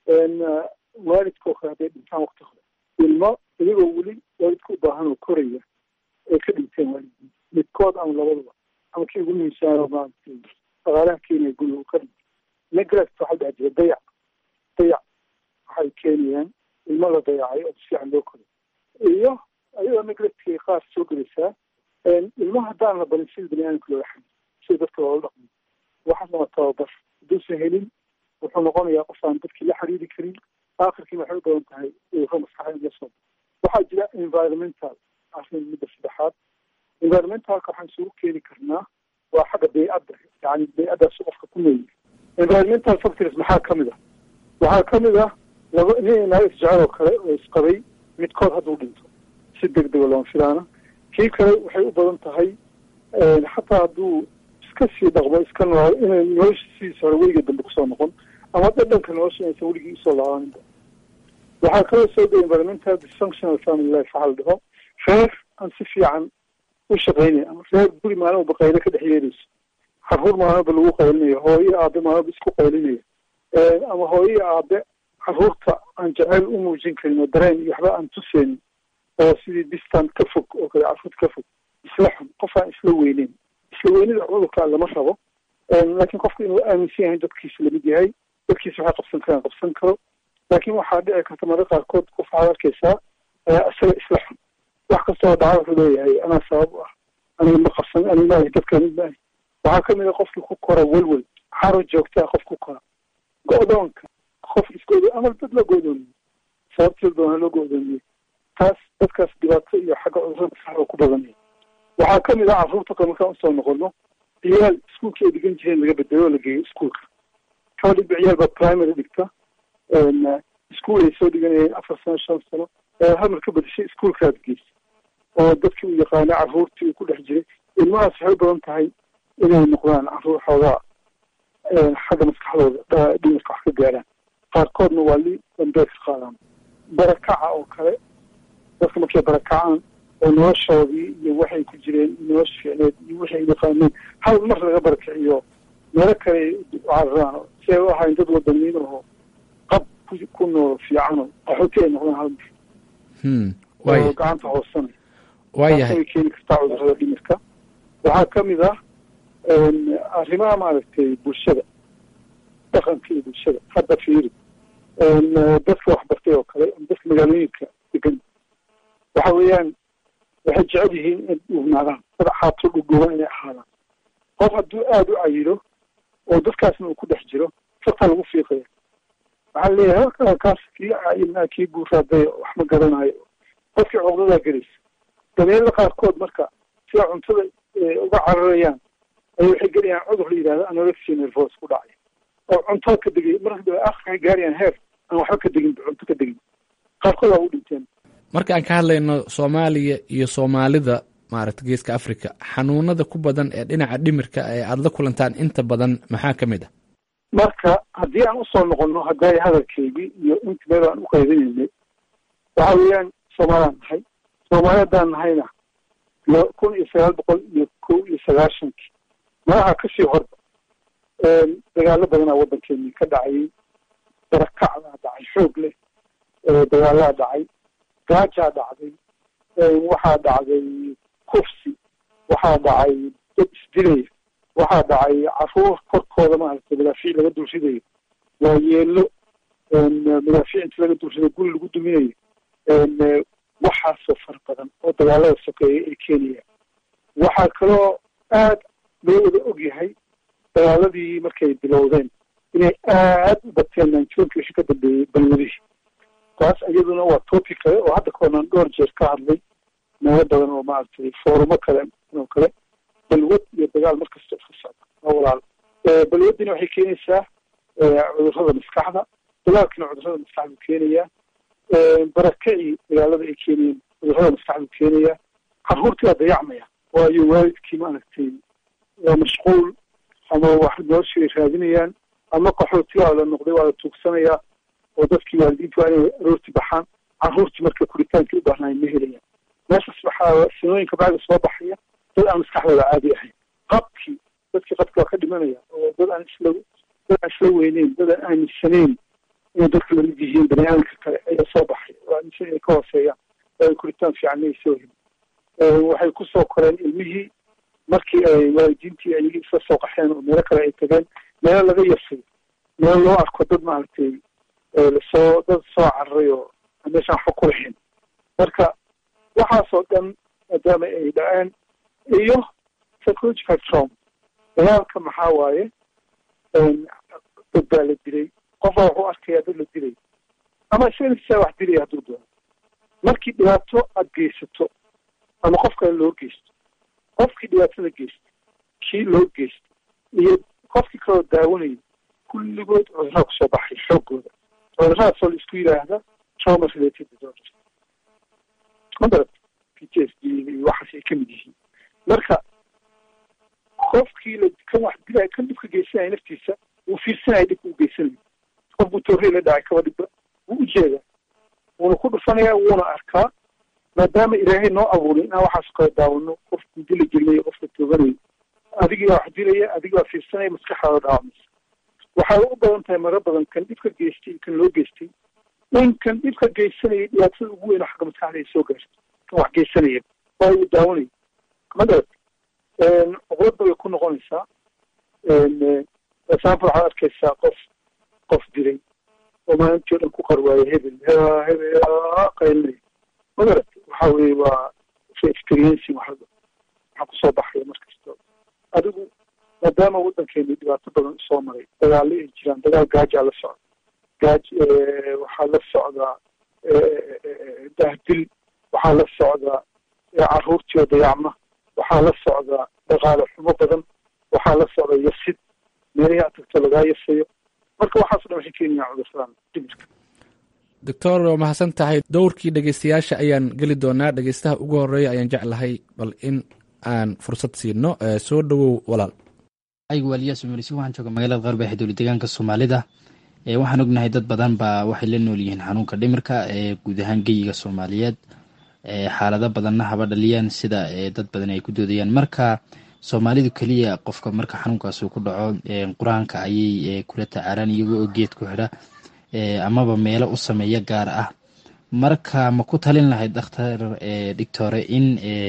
waalidka oo kale hadday dhintaan wakti hore ilmo iyagoo weli waalidka u baahan oo koraya ay ka dhinteen waalidii midkood ama labaduba ama kii ugu muhiimsaano maaragtay dhaqaalaha keenaya guriga uu ka dhintay neglect waxaa dhaha jira dayac dayac waxay keenayaan ilmo la dayacay oo si fiican loo koray iyo ayadoo neglectkay qaar soo gelaysaa ilmo haddaan la barin sida bani aadamka loola xamil sida dadka loola dhaqmo waxaa lama tababar hadduusan helin wuxuu noqonayaa qof aan dadkii la xiriiri karin aakhirkiina waxay u badan tahay udurro maskaxa in la soo waxaa jira environmental arrin midda saddexaad environmentalka waxaan isugu keeni karnaa waa xagga baycadda yani baycaddaas qofka ku nool environmental factors maxaa ka mid ah waxaa ka mid ah laba nin naag isjecel oo kale oo isqabay midkood hadduu dhinto si deg dega looma filaana kii kale waxay u badan tahay xataa hadduu iska sii dhaqmo iska nool inay nolosha sidiisa hore weliga dambe kusoo noqon ama dhadhanka nolosha inaysan weligii usoo laabaninba waxaa kaloo soo gaya environmental dysfunctional family life waxaa la dhaho reer aan si fiican u shaqaynaya ama reer guri maalmoba qaylo ka dhex yeerayso caruur maalmoba lagu qaylinayo hooyo aabe maalmoba isku qaylinaya ama hooyo aabe caruurta aan jaceyl u muujin karin oo dareen iyo waxba aan tuseynin oo sidii distant ka fog oo kale caruurta ka fog isla xun qof aan isla weyneyn isla weynida cudurka lama rabo laakiin qofku inuu aaminsan yahay dadkiisa lamid yahay dadkiisa waxay qabsan karaan qabsan karo laakiin waxaa dhici karta mararka qaarkood qof waxaad arkaysaa isaga isla xun wax kastoo dhaca wuxuu leeyahay anaa sabab u ah aniga ma qabsan aniga maahi dadka mid maahi waxaa kamid a qofkii ku kora welwel xaro joogtaa qof ku kora go-doonka qof isgodo ama dad la go'doomiye sababtii doona loo go'doomiye taas dadkaas dhibaato iyo xagga cudurada maskaxda ku badanaya waxaa kamid ah carruurta kale markaan usoo noqono ciyaal iskuolka ay dhigan jireen laga bedelo oo la geeyo iskuolka kaba dhigba ciyaal baa primary dhigta iskuol ay soo dhiganayeen afar sano shan sano hamar ka badashay iskuolkaad geysa oo dadkii uu yaqaana carruurtii uu ku dhex jiray ilmahaas waxay u badan tahay inay noqdaan carruur xoogaa xagga maskaxdooda dhimirka wax ka gaaraan qaarkoodna waa li dambeed ka qaadaan barakaca oo kale dadka markay barakacaan oo noloshoodii iyo waxay ku jireen nolosha fiicneed iyo wixii ay yaqaaneen hal mar laga barakiciyo meelo kale cararaan si ay u ahayn dad wadaniin oo qab ku nool fiicano qaxooti ay noqdaan hal mar oo gacanta hoosanay waayahay way keeni kartaa cudurrada dhimirka waxaa kamid ah arrimaha maaragtay bulshada dhaqanka iyo bulshada hadda fiiri dadka waxbartay oo kale dadka magaalooyinka degan waxa weeyaan waxay jecel yihiin inay dhugnaadaan dad xaato dhugdhugan inay ahaadaan qof hadduu aada u cayilo oo dadkaasna uu ku dhex jiro fartaa lagu fiiqaya waxaa leeyahay halkaa kaas kii cayilnaa kii guuraaday wax ma garanayo qofkii cogdadaa gelaysa dabeelada qaarkood marka sida cuntada uga cararayaan ay waxay gelayaan cudur la yidhahdo anorexia nervos ku dhacay oo cunto ka degay marka dambe akhirka gaarayaan heer aan waxba ka degin cunto ka degin qaarkood waa u dhinteen marka aan ka hadlayno soomaaliya iyo soomaalida maaragta geeska africa xanuunada ku badan ee dhinaca dhimirka ee aada la kulantaan inta badan maxaa ka mid ah marka haddii aan usoo noqono hadday hadalkeygii iyo inta meel aan u qaybinaynay waxa weeyaan soomaaliyaan nahay soomaali haddaan nahayna kun iyo sagaal boqol iyo kow iyo sagaashankii malaha kasii horba dagaalo badanaa waddankeeni ka dhacayay barakacdaa dhacay xoog leh dagaalaa dhacay gaajaa dhacday waxaa dhacday kufsi waxaa dhacay dad isdilaya waxaa dhacay caruur korkooda maaragtay madaafiic laga dulridayo waa yeelo madaafiic inta laga dulridayo guri lagu duminayo waxaasoo fara badan oo dagaalada sokeeya ay keenayaan waxaa kaloo aad loo wada og yahay dagaaladii markay bilowdeen inay aad u bateen nineteenki wixii ka dambeeyey balwadihii taas iyaduna waa topic kale oo hadda kaonan dhowr jeer ka hadlay meelo badan oo maaragtay foorumo kale oo kale balwad iyo dagaal markasta iska socda waa walaal balwadina waxay keenaysaa cudurrada maskaxda dagaalkina cudurrada maskaxdu keenayaa barakacii dagaalada ay keenayeen cudurrada maskaxdu keenayaa carruurtii waa dayacmaya waayo waalidkii maaragtay waa mashquul ama wax noloshii ay raadinayaan ama qaxootigaa la noqday waa la tuugsanayaa oo dadkii waalidiinta waa inay aroorti baxaan caruurtii marka kuritaankii u baahnaayeen ma helayaan meeshaas waxaa sinooyinka bacda soo baxaya dad aan maskaxdooda caadi ahayn qabkii dadkii qabki waa ka dhimanaya oo dad aan isla dad aan isla weyneyn dad aan aaminsanayn inay dadka lamid yihiin bani aadamka kale ayaa soo baxay oo aaminsan inay ka hooseeyaan oo ay kuritaan fiican ay soo helin waxay kusoo koreen ilmihii markii ay waalidiintii ayagii isla soo qaxeen oo meelo kale ay tageen meelo laga yasay meelo loo arko dad maaragtay lasoo dad soo cararay oo aan meeshaan waxba ku lahayn marka waxaasoo dhan maadaama ay dhaceen iyo psychological trauma dagaalka maxaa waaye dad baa la dilay qofbaa wuxuu arkayaa dad la dilay ama isaga wax dilaya hadduu doono markii dhibaato aada geysato ama qof kale loo geysto qofkii dhibaatada geysta kii loo geysta iyo qofkii kaloo daawanaya kulligood cudurraa kusoo baxay xooggooda cuduradaasoo la isku yidhaahda trauma related disorders madarad p t s d iyo waxaas ay kamid yihiin marka qofkii la kan wax dilaya kan dhibka geysanaya naftiisa wuu fiirsanaya dhibka u geysanayo qof buu toorey la dhacay kaba dhibba wuu ujeedaa wuuna ku dhufanaya wuuna arkaa maadaama ilaahay noo abuuray inaan waxaas kala daawano qofku dila gelinayo qofka tooganayo adigii baa wax dilaya adigii baa fiirsanaya maskaxdaada dhaawamaysa waxay u badan tahay maro badan kan dhibka geystay iyo kan loo geystay in kan dhibka geysanaya dhibaatada ugu weyn oo xagga maskaxda ay soo gaarto kan wax geysanaya oo uu daawanayo madarad cuqladda way ku noqonaysaa example waxaad arkaysaa qof qof dilay oo maalintii o dhan ku qarwaayo hebel hebel qaylinay magarad waxa weye waa experiencing waxa waxaa kusoo baxaya markasta adigu maadaama waddankeenu dhibaato badan usoo maray dagaalo ay jiraan dagaal gaajaa la socda gaaj waxaa la socdaa dahdil waxaa la socdaa caruurtii oo dayacma waxaa la socdaa dhaqaale xumo badan waxaa la socda yasid meelihii aad tagto lagaa yasayo marka waxaaso dhan waxay keenayaan cudursadan dhimirka doctor waa mahadsan tahay dowrkii dhegeystayaasha ayaan geli doonaa dhegeystaha ugu horeeya ayaan jeclahay bal in aan fursad siino soo dhowow walaal aygu waaliyaas umarisi waxaan jooga magaalada qarbe ee dowla deegaanka soomaalida waxaan ognahay dad badan baa waxay la nool yihiin xanuunka dhimirka ee guud ahaan geyiga soomaaliyeed xaalado badanna haba dhaliyaan sida dad badan ay ku doodayaan marka soomaalidu keliya qofka marka xanuunkaas uu ku dhaco qur-aanka ayay kula tacaalaan iyagoo oo geed ku xidha amaba meelo u sameeya gaar ah marka ma ku talin lahayd dhakhtar dhictore in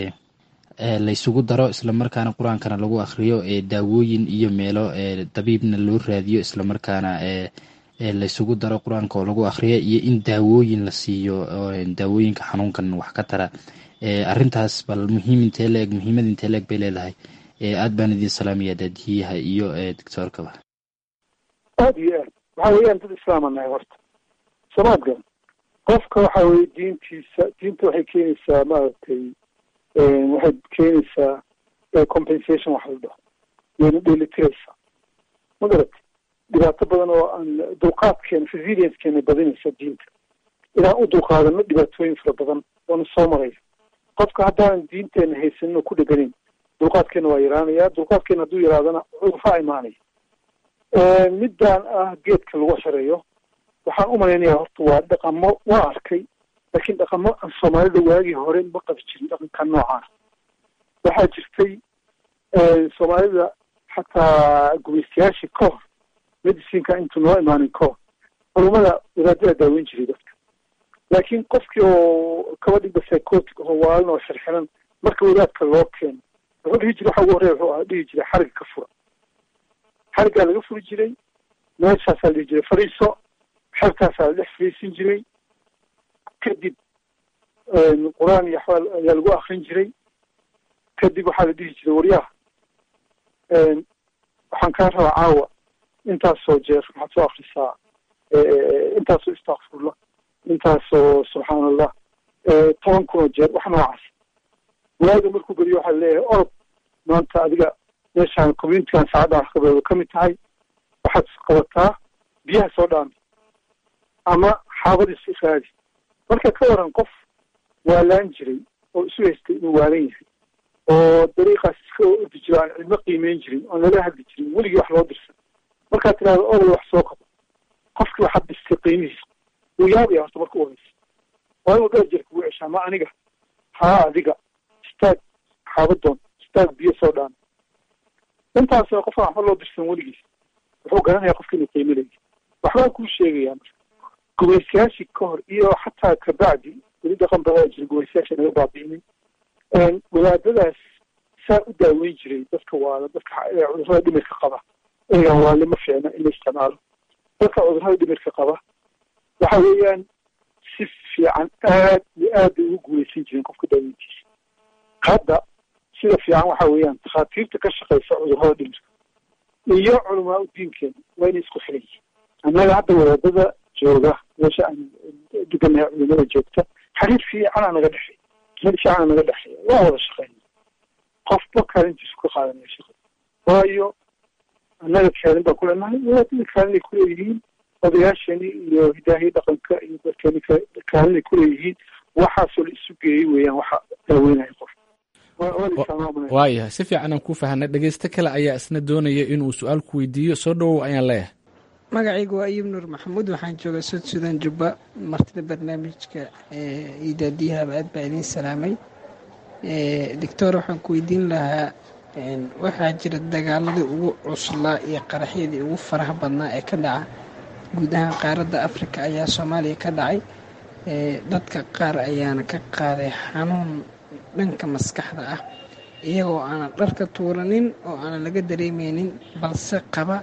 laysugu daro islamarkaana qur-aankana lagu akhriyo daawooyin iyo meelo dabiibna loo raadiyo islamarkaana laysugu daro qur-aanka oo lagu akhriyo iyo in daawooyin la siiyo daawooyinka xanuunkan wax ka tara arintaas bal muhiim intee leeg muhiimad intee leeg bay leedahay aad baan idin salaamaya daadiyaha iyo doctoorkaba aada iyo aad waxa weeyaan dad islaama nahay horta samaadka qofka waxa weye diintiisa diinta waxay keenaysaa maaragtay waxay keenaysaa compensation wax la dhaho wayna dheelitiraysaa ma garat dhibaato badan oo aan dulqaadkeena resiliencekeena badinaysa diinta inaan u dulqaadano dhibaatooyin fara badan oona soo maraya qofka haddaanan diinteena haysanin oo ku dheganayn dulqaadkeena waa yaraanaya dulqaadkeena hadduu yaraadana cudurfaa imaanaya middaan ah geedka lagu xirayo waxaan u malaynayaa horta waa dhaqamo waa arkay laakiin dhaqamo aan soomaalida waagii hore ma qabi jirin dhaqanka noocaas waxaa jirtay soomaalida xataa gumaystayaashii ka hor medicinka intuu noo imaanin ka hor culumada wadaadada daaweyn jiray dadka laakiin qofkii oo kaba dhigba psychotic oo waalin oo xirxiran marka wadaadka loo keeno wuxuu dhihi jiray waxa ugu horreya wuxuu ahaa dhihi jiray xariga ka fura xarigaa laga furi jiray meeshaasaa la dhihi jiray fariiso xerkaasaa la dhex fariisin jiray kadib qur-aan iyo axwaal ayaa lagu akrin jiray kadib waxaa la dhihi jiray waryaha waxaan kaa rabaa caawa intaasoo jeer waxaad soo akrisaa intaasoo istakfurla intaasoo subxaan allah toban kunoo jeer wax noocaas waaga markuu geliyo waxaa leeyahay orod maanta adiga meeshaan communitigan saacaddan wax kabeedo ka mid tahay waxaad qabataa biyaha soo dhaami ama xaabadiis raadi marka ka waran qof waalaan jiray oo isu haystay inuu waalan yahay oo dariiqaas iska ordi jiro aan cidmo qiimeyn jirin oon lala hadli jirin weligii wax loo dirsan markaad tidhahdo odol wax soo qabo qofkii waxaad dhistay qiimihiisa wuu yaabaya horta marka u horeysa waa inuu dheer jeer kugu ceshaa ma aniga haa adiga istaag xaabadoon istaag biyo soo dhaan intaasna qofka waxba loo dirsan weligiis wuxuu garanayaa qofka inuu qiimo leeyahy waxbaa kuu sheegayaa marka gumaystayaashii ka hor iyo xataa kabacdi weli dhaqan badaa jira gumaystayaasha naga baabi'inin wadaadadaas saa u daaweyn jiray dadka waala dadka cudurrada dhimirka qaba eega waale ma fiicna in la isticmaalo dadka cudurrada dhimirka qaba waxa weeyaan si fiican aad iyo aad bay ugu guulaysan jireen qofka daaweyntiisa hadda sida fiican waxa weeyaan takhaatiirta ka shaqeysa cudurrada dhimirka iyo culamaa u diinkeena waa inay isku xiran yihiin annaga hadda wadaadada jooga meesha aan deganahay culimada joogta xiriir fiicana naga dhexeey xiriir fiicana naga dhexeeya waa wada shaqeyna qofba kaalintiisu ka qaadanaya shaqada waayo annaga kaalin baan kuleenahay wadaadada kaalinay kuleeyihiin odayaashani iyo hidaahii dhaqanka iyo dadkani kaalinay kuleeyihiin waxaasoo la isu geeyey weeyaan waxa daaweynaya qof waayahay si fiican aan ku fahanay dhegeysto kale ayaa isna doonaya inuu su-aal ku weydiiyo soo dhowow ayaan leeyahay magacaygu waa ayub nuur maxamuud waxaan joogaa sud sudan jubba martida barnaamijka idaadiyahaba aad baa idiin salaamay doctor waxaan ku weydiin lahaa waxaa jira dagaaladii ugu cuslaa iyo qaraxyadii ugu faraha badnaa ee ka dhaca guud ahaan qaaradda afrika ayaa soomaaliya ka dhacay dadka qaar ayaana ka qaaday xanuun dhanka maskaxda ah iyagoo aanan dharka tuuranin oo aanan laga dareemeynin balse qaba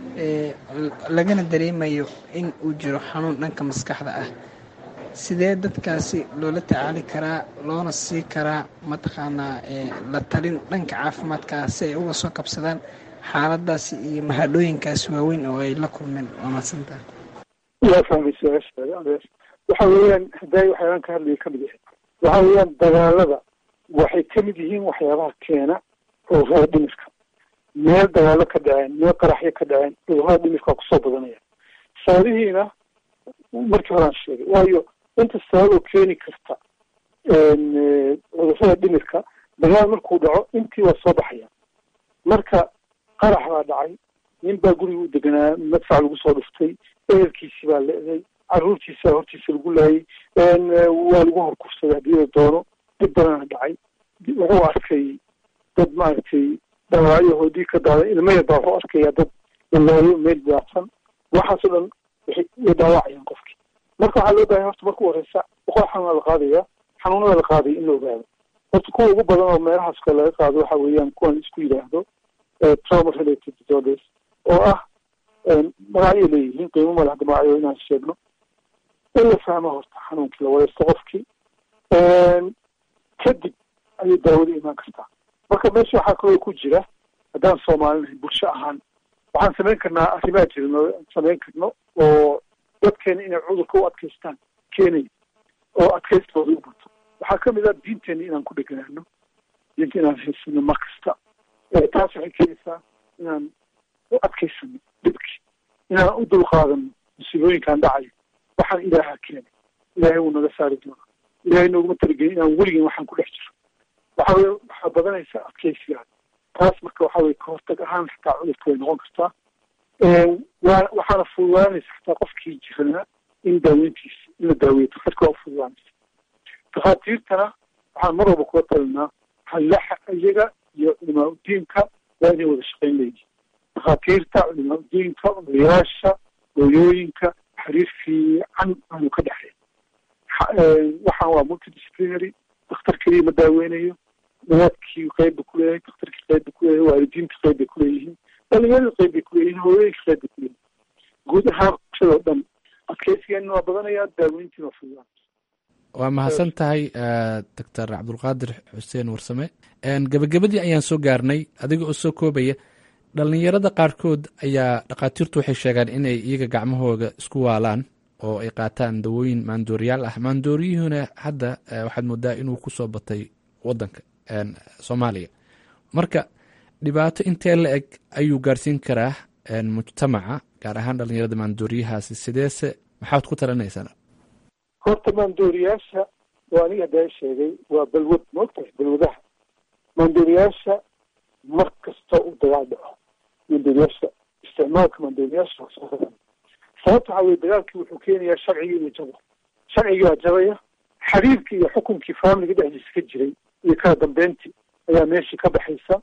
lagana dareemayo in uu jiro xanuun dhanka maskaxda ah sidee dadkaasi loola tacaali karaa loona sii karaa mataqaanaa la talin dhanka caafimaadka ah si ay uga soo kabsadaan xaaladaasi iyo mahadhooyinkaasi waaweyn oo ay la kulmeen waa mahadsantaha yaa fahmay su-aashaada adeer waxa weeyaan haday waxyaabaan ka hadlaya kamid yahay waxa weeyaan dagaalada waxay kamid yihiin waxyaabaha keena cudurrada dhimirka meel dagaalo ka dhaceen meel qaraxyo ka dhaceen cudurrada dhimirka waa kusoo badanaya sababihiina markii horaan sheegay waayo inta sababoo keeni karta cudurrada dhimirka dagaal markuu dhaco intii waa soo baxaya marka qarax baa dhacay nin baa guriga u deganaa madfac lagu soo dhuftay ehelkiisii baa leeday caruurtiisa hortiisa lagu laayay waa lagu horkufsaday haddii la doono dhib badana dhacay wuxuu arkay dad maaragtay dhaawacyahoodii ka daaday ilmo yar baa wuxuu arkaya dad lalaayo meel daacsan waxaasoo dhan waxay way dhaawacayaan qofkii marka waxaa loo bahay horta marka u horeysa boqol xanuuna la qaadaya xanuunada la qaaday in la ogaado horta kuwa ugu badan oo meelahaas kale laga qaado waxa weeyaan kuwan isku yidhaahdo trauma related disorders oo ah magacyo leeyihiin qiimo male hadda magacyo inaan sheegno in la fahmo horta xanuunkii la wareysto qofkii kadib ayay daawada imaan kartaa marka meesha waxaa kaloo ku jira haddaan soomaalinahay bulsho ahaan waxaan samayn karnaa arrimaa jirno samayn karno oo dadkeena inay cudurka u adkaystaan keenaya oo adkaystooda u bato waxaa kamid ah diinteena inaan ku dheganaano diinta inaan haysano mar kasta taas waxay keenaysaa inaan u adkaysano dhibkii inaan u dulqaadano musiibooyinkaan dhacayo waxaan ilaaha keenay ilaahay wuu naga saari doonaa ilaahay nooguma talagelin inaan weligin waxaan ku dhex jiro waxa weye waxaa badanaysa adkaysigaada taas marka waxa weye kahortag ahaan xataa cudurka way noqon kartaa waa waxaana fududaanaysa xataa qofkii jiranaa in daaweyntiisa in la daaweeyo daktarka waa fududaanaysa takhaatiirtana waxaan mar walba kula talinaa hallaxa iyaga iyo culimaa udiinka waa inay wada shaqayn leeyihin takhaatiirta culimaa udiinka odayaasha hooyooyinka xiriir fiican aanu ka dhexeyn waxaan waa multidisciplinary daktar keliya ma daaweynayo wadaadkii qeyb ba kuleeyahay daktarkii qeyb ba kuleeyahay waalidiinta qeyb bay kuleeyihiin dhalinyarada qeyb bay kuleeyihiin hooyooyinka qeyb bay kuleeyihin guud ahaan bulshadao dhan adkeysigeena waa badanaya daaweyntiina waa fududaan waa mahadsan tahay doctor cabdulqaadir xuseen warsame gebagabadii ayaan soo gaarnay adiga oo soo koobaya dhalinyarada qaarkood ayaa dhakhaatiirtu waxay sheegaan inay iyaga gacmahooda isku waalaan oo ay qaataan dawooyin maandooriyaal ah maandooriyuhuna hadda waxaad moodaa inuu kusoo batay wadanka soomaaliya marka dhibaato intee la eg ayuu gaarsiin karaa mujtamaca gaar ahaan dhalinyarada maandooriyahaasi sideese maxaad ku talinaysaa horta maandooriyaasha waa aniga haddaa sheegay waa balwad maogtahay balwadaha maandooriyaasha mar kasta uu dagaal dhaco maandooriyaasha isticmaalka maandooriyaasha waa soo badan sababta waxaa weye dagaalkii wuxuu keenayaa sharcigii inuu jabo sharcigii waa jabaya xiriirkii iyo xukunkii faamiliga dhexdiisa ka jiray iyo kala dambeyntii ayaa meeshii ka baxaysa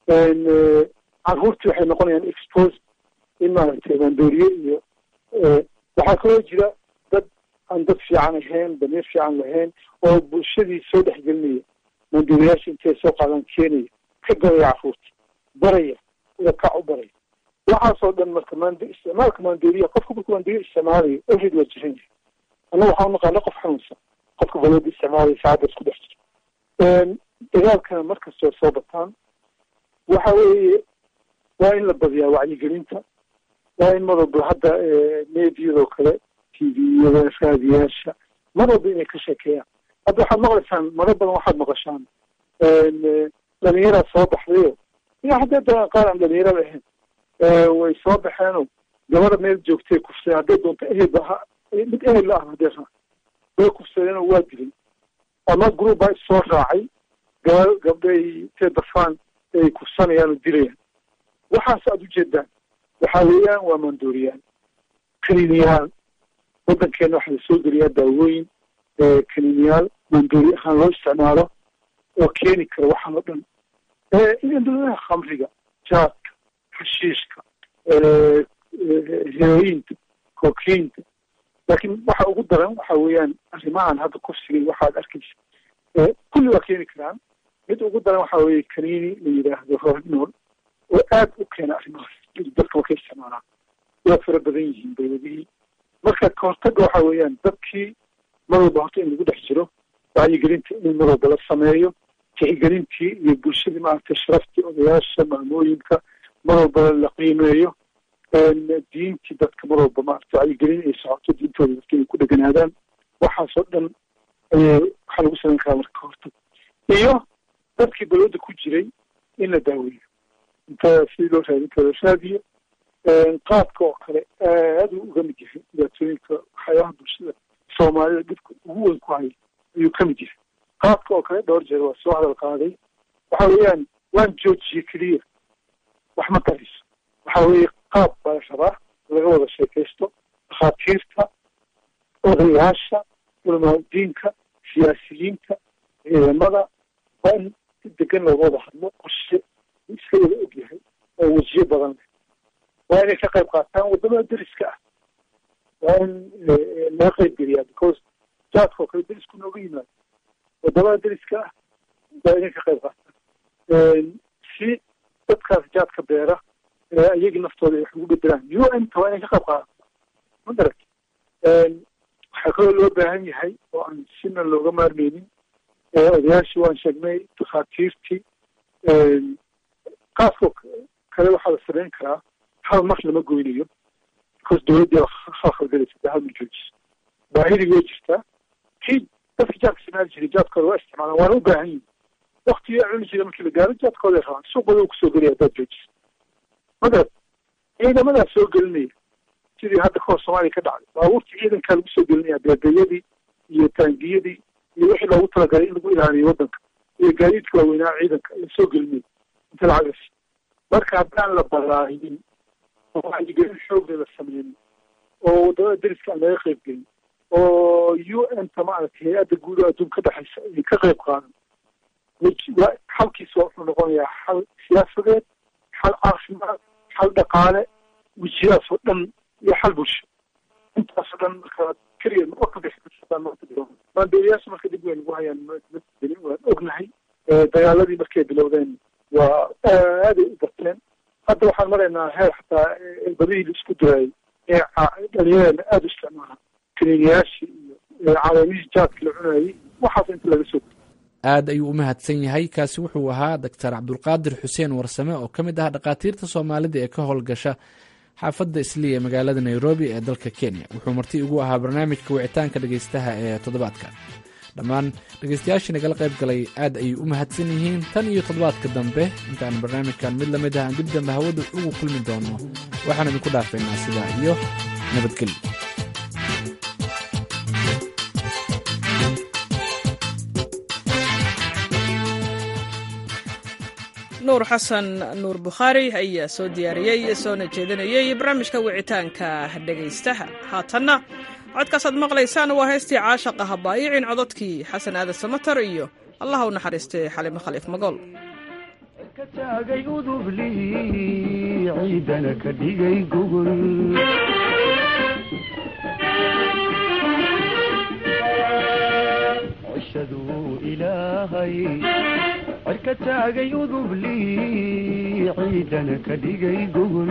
caruurtii waxay noqonayaan expose in maaragtay maandooriye iyo waxaa kaloo jira dad aan dad fiican ahayn damiir fiican lahayn oo bulshadii soo dhexgelinaya maandooriyaasha intay soo qaadaan keenaya ka gadaya caruurta baraya ila kac u baraya waxaasoo dhan marka mand isticmaalka maandooriya qofka markuu maandooriya isticmaalayo everid waa jiran yahay annaga waxaan unaqaana qof xanuunsan qofka balooda isticmaalaya saacadda isku dhex jira dagaalkana markastoo soo bataan waxa weeye waa in la badiyaa wacyigelinta waa in mar walba hadda meediyadoo kale t v-yada raadiyaasha mar walba inay ka sheekeeyaan hadda waxaad maqlaysaan maro badan waxaad maqashaan dhalinyaraa soo baxdayo ina haddee dagaan qaar aan dhalinyarada ahayn way soo baxeenoo gabada meel joogtay kufsadeen hadday doonto ehelba ha mid ehel la ah hadee raa way kufsadeenoo waa dilay ama group baa issoo raacay gaba gabdhay intay dafaan ay kufsanayaan oo dilayaan waxaas aada ujeedaan waxa weeyaan waa maandooriyaan kaniiniyaal waddankeena waxaa lasoo geliyaa daawooyin kaniiniyaal maandoori ahaan loo isticmaalo oo keeni kara waxaan oo dhan induladaha khamriga jaadka xashiishka heroyinta kokiinta laakiin waxa ugu daran waxa weeyaan arrimahan hadda kufsiga waxaad arkaysa kulli waa keeni karaan mid ugu daran waxa weeye kaniini la yidhaahdo rohnool oo aad u keena arrimahaas dadka markay isticmaalaan waa fara badan yihiin dawladihii marka kahortaga waxa weeyaan dadkii mar walba horta in lagu dhex jiro wacyigelinta in mar walba la sameeyo tixgelintii iyo bulshadii maaragtay sharaftii odayaasha maamooyinka mar walba la qiimeeyo diintii dadka mar walba maarata wacyigelin ay socoto diintooda dadka inay ku dheganaadaan waxaasoo dhan ayay waxaa lagu samayn karaa marka kahortag iyo dadkii balooda ku jiray in la daaweeyo inta sidii loo raadin karo raadiyo qaadka oo kale aad uu uga mid yahay dhibaatooyinka waxyaabaha bulshada soomaalida dhibka ugu weyn ku haya ayuu ka mid yahay qaadka oo kale dhowr jeer waa soo hadal qaaday waxa weeyaan waan joojiyey keliya wax ma tarayso waxa weeye qaab baa la rabaa laga wada sheekaysto dhakhaatiirta odayaasha culamaauddiinka siyaasiyiinta ciidamada waa in si degan looga wada hadlo qorshe iska wada og yahay oo wejiyo badan leh waa inay ka qayb qaataan waddamada deriska ah waa in laga qayb geliyaa because jaadka oo kale derisku nooga yimaado waddamada deriska ah waa inay ka qayb qaataan si dadkaas jaadka beera iyagii naftooda ay wax ugu bedelaan u n ta waa inay ka qayb qaadato ma garat waxaa kaloo loo baahan yahay oo aan sina looga maarmeynin odayaashii waan sheegnay dhakhaatiirtii qaaskoo kale waxaa la samayn karaa hal mar lama goynayo because dawladdii khalkhalgalaysa de hal ma joojiso baahidii way jirtaa kii dadka jaadka isticmaali jiray jaadkooda waa isticmaalaan waana u baahan yihin waktigii cuni jira markii la gaaro jaadkooday rabaan suuqooda uu kusoo gelaya haddaad joojiso magarat ciidamadaa soo gelinaya sidii hadda kahor soomaaliya ka dhacday baabuurtii ciidankaa lagu soo gelinaya beegayadii iyo taangiyadii iyo wixii loogu talagalay in lagu ilaaliyo waddanka iyo gaadiidka waaweynaa ciidanka la soo gelinaya inta lacagas marka haddaan la balaahinin oo wacyigelin xoogle la sameynin oo waddamada deriska aan laga qayb gelin oo u n ta maaragtay hay-adda guud oo adduun ka dhexaysa ay ka qayb qaadan xalkiisa wuxuu noqonayaa xal siyaasadeed xal caafimaad xal dhaqaale wejiyahaas oo dhan iyo xal bulsho intaasoo dhan marka keliya ma ka bixmaandooriyaasha marka dib weyn ugu hayaan waan ognahay dagaaladii markay bilowdeen waa aaday u bateen hadda waxaan maraynaa heer xataa badihii la isku diraayay ee dhalinyadeena aada u isticmaalaan kaniiniyaashii iyo caleemihii jaadka la cunayay waxaas inta laga soo aad ayuu u mahadsan yahay kaasi wuxuu ahaa doctor cabdulqaadir xuseen warsame oo ka mid ah dhakhaatiirta soomaalida ee ka howlgasha xaafadda isliya ee magaalada nairobi ee dalka kenya wuxuu marti ugu ahaa barnaamijka wicitaanka dhegaystaha ee toddobaadka dhammaan dhegaystayaashii nagala qayb galay aad ayay u mahadsan yihiin tan iyo toddobaadka dambe intaan barnaamijkan mid lamid ah aan dib dambe hawada ugu kulmi doono waxaan idinku dhaafaynaa sidaa iyo nabadgelyo nuur xasan nuur bukhaari ayaa soo diyaariyey soona jeedinayey barnaamijka wicitaanka dhegaystaha haatanna codkaasaad maqlaysaan waa heystii caashaqa habaayicin cododkii xasan aadan samatar iyo allaha u naxariistay xalimo khaliif magool taagay udubli ciidana ka dhigay gogol cishaduu ilaahay cirka taagay udubli ciidana ka dhigay gogol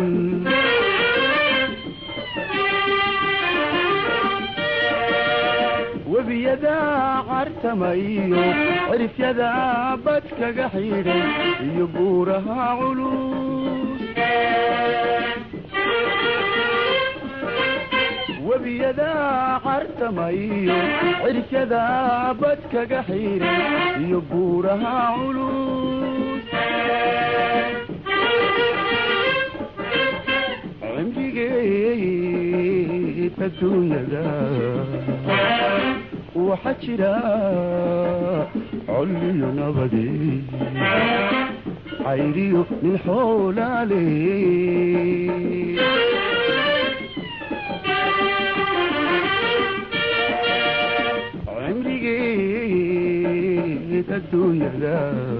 webiyadaa cartamayo cirifyadaa bad kaga xidhay iyo buuraha culus webiyadaa cartamayo cirifyadaa bad kaga xidhay iyo buuraha culus cimrigeed adduunyada waxaa jira colliyo nabade cayriyo nin xoolaale cimrigeed adduunyada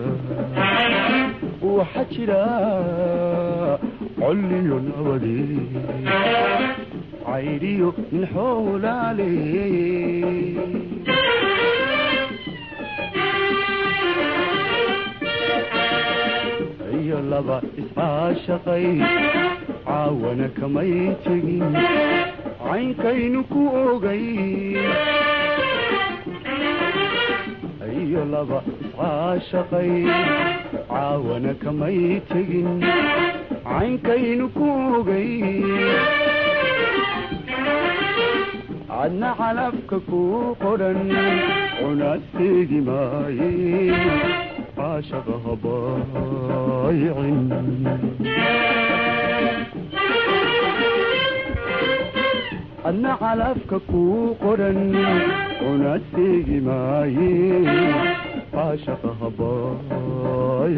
waxaa jira colliyo nabade cayriyo nin xoolaale iyo laba iscaashaqay caawana kamay tegin caynkaynu ku ogay iyo laba iscaashaqay caawana kamay tegin caynkaynu ku ogay adna calafka ku qodhan cunaadteegi maaye caashaqa habaayicin adna calafka ku qodhan cunaadteegi maaye caashaqa habaay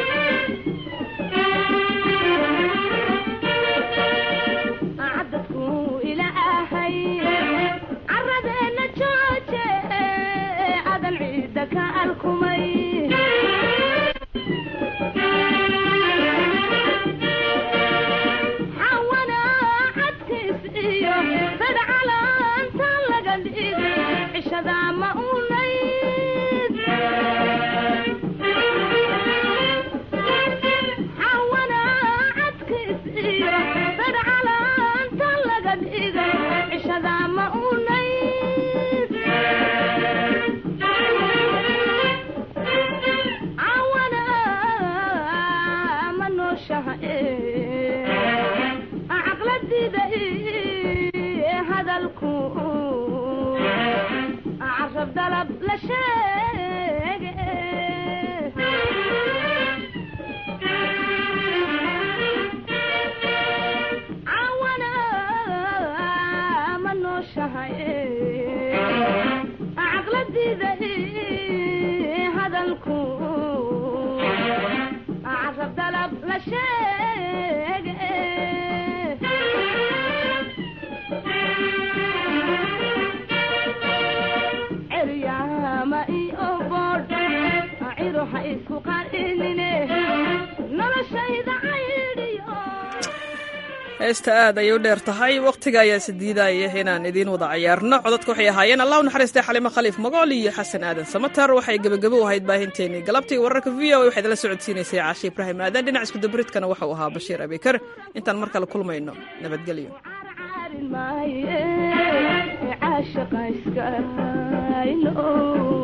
heesta aad ayay u dheer tahay wakhtiga ayaa sidiidaya inaan idiin wada cayaarno codadka waxay ahaayeen allah u naxariistay xalimo khaliif magool iyo xasan aadan samatar waxay gebagabo u ahayd baahinteenii galabtii wararka v o a waxaad la socodsiinaysay caashe ibraahim aadan dhinac iskudabaridkana waxau ahaa bashiir abikar intaan mar kale kulmayno nabadgelyo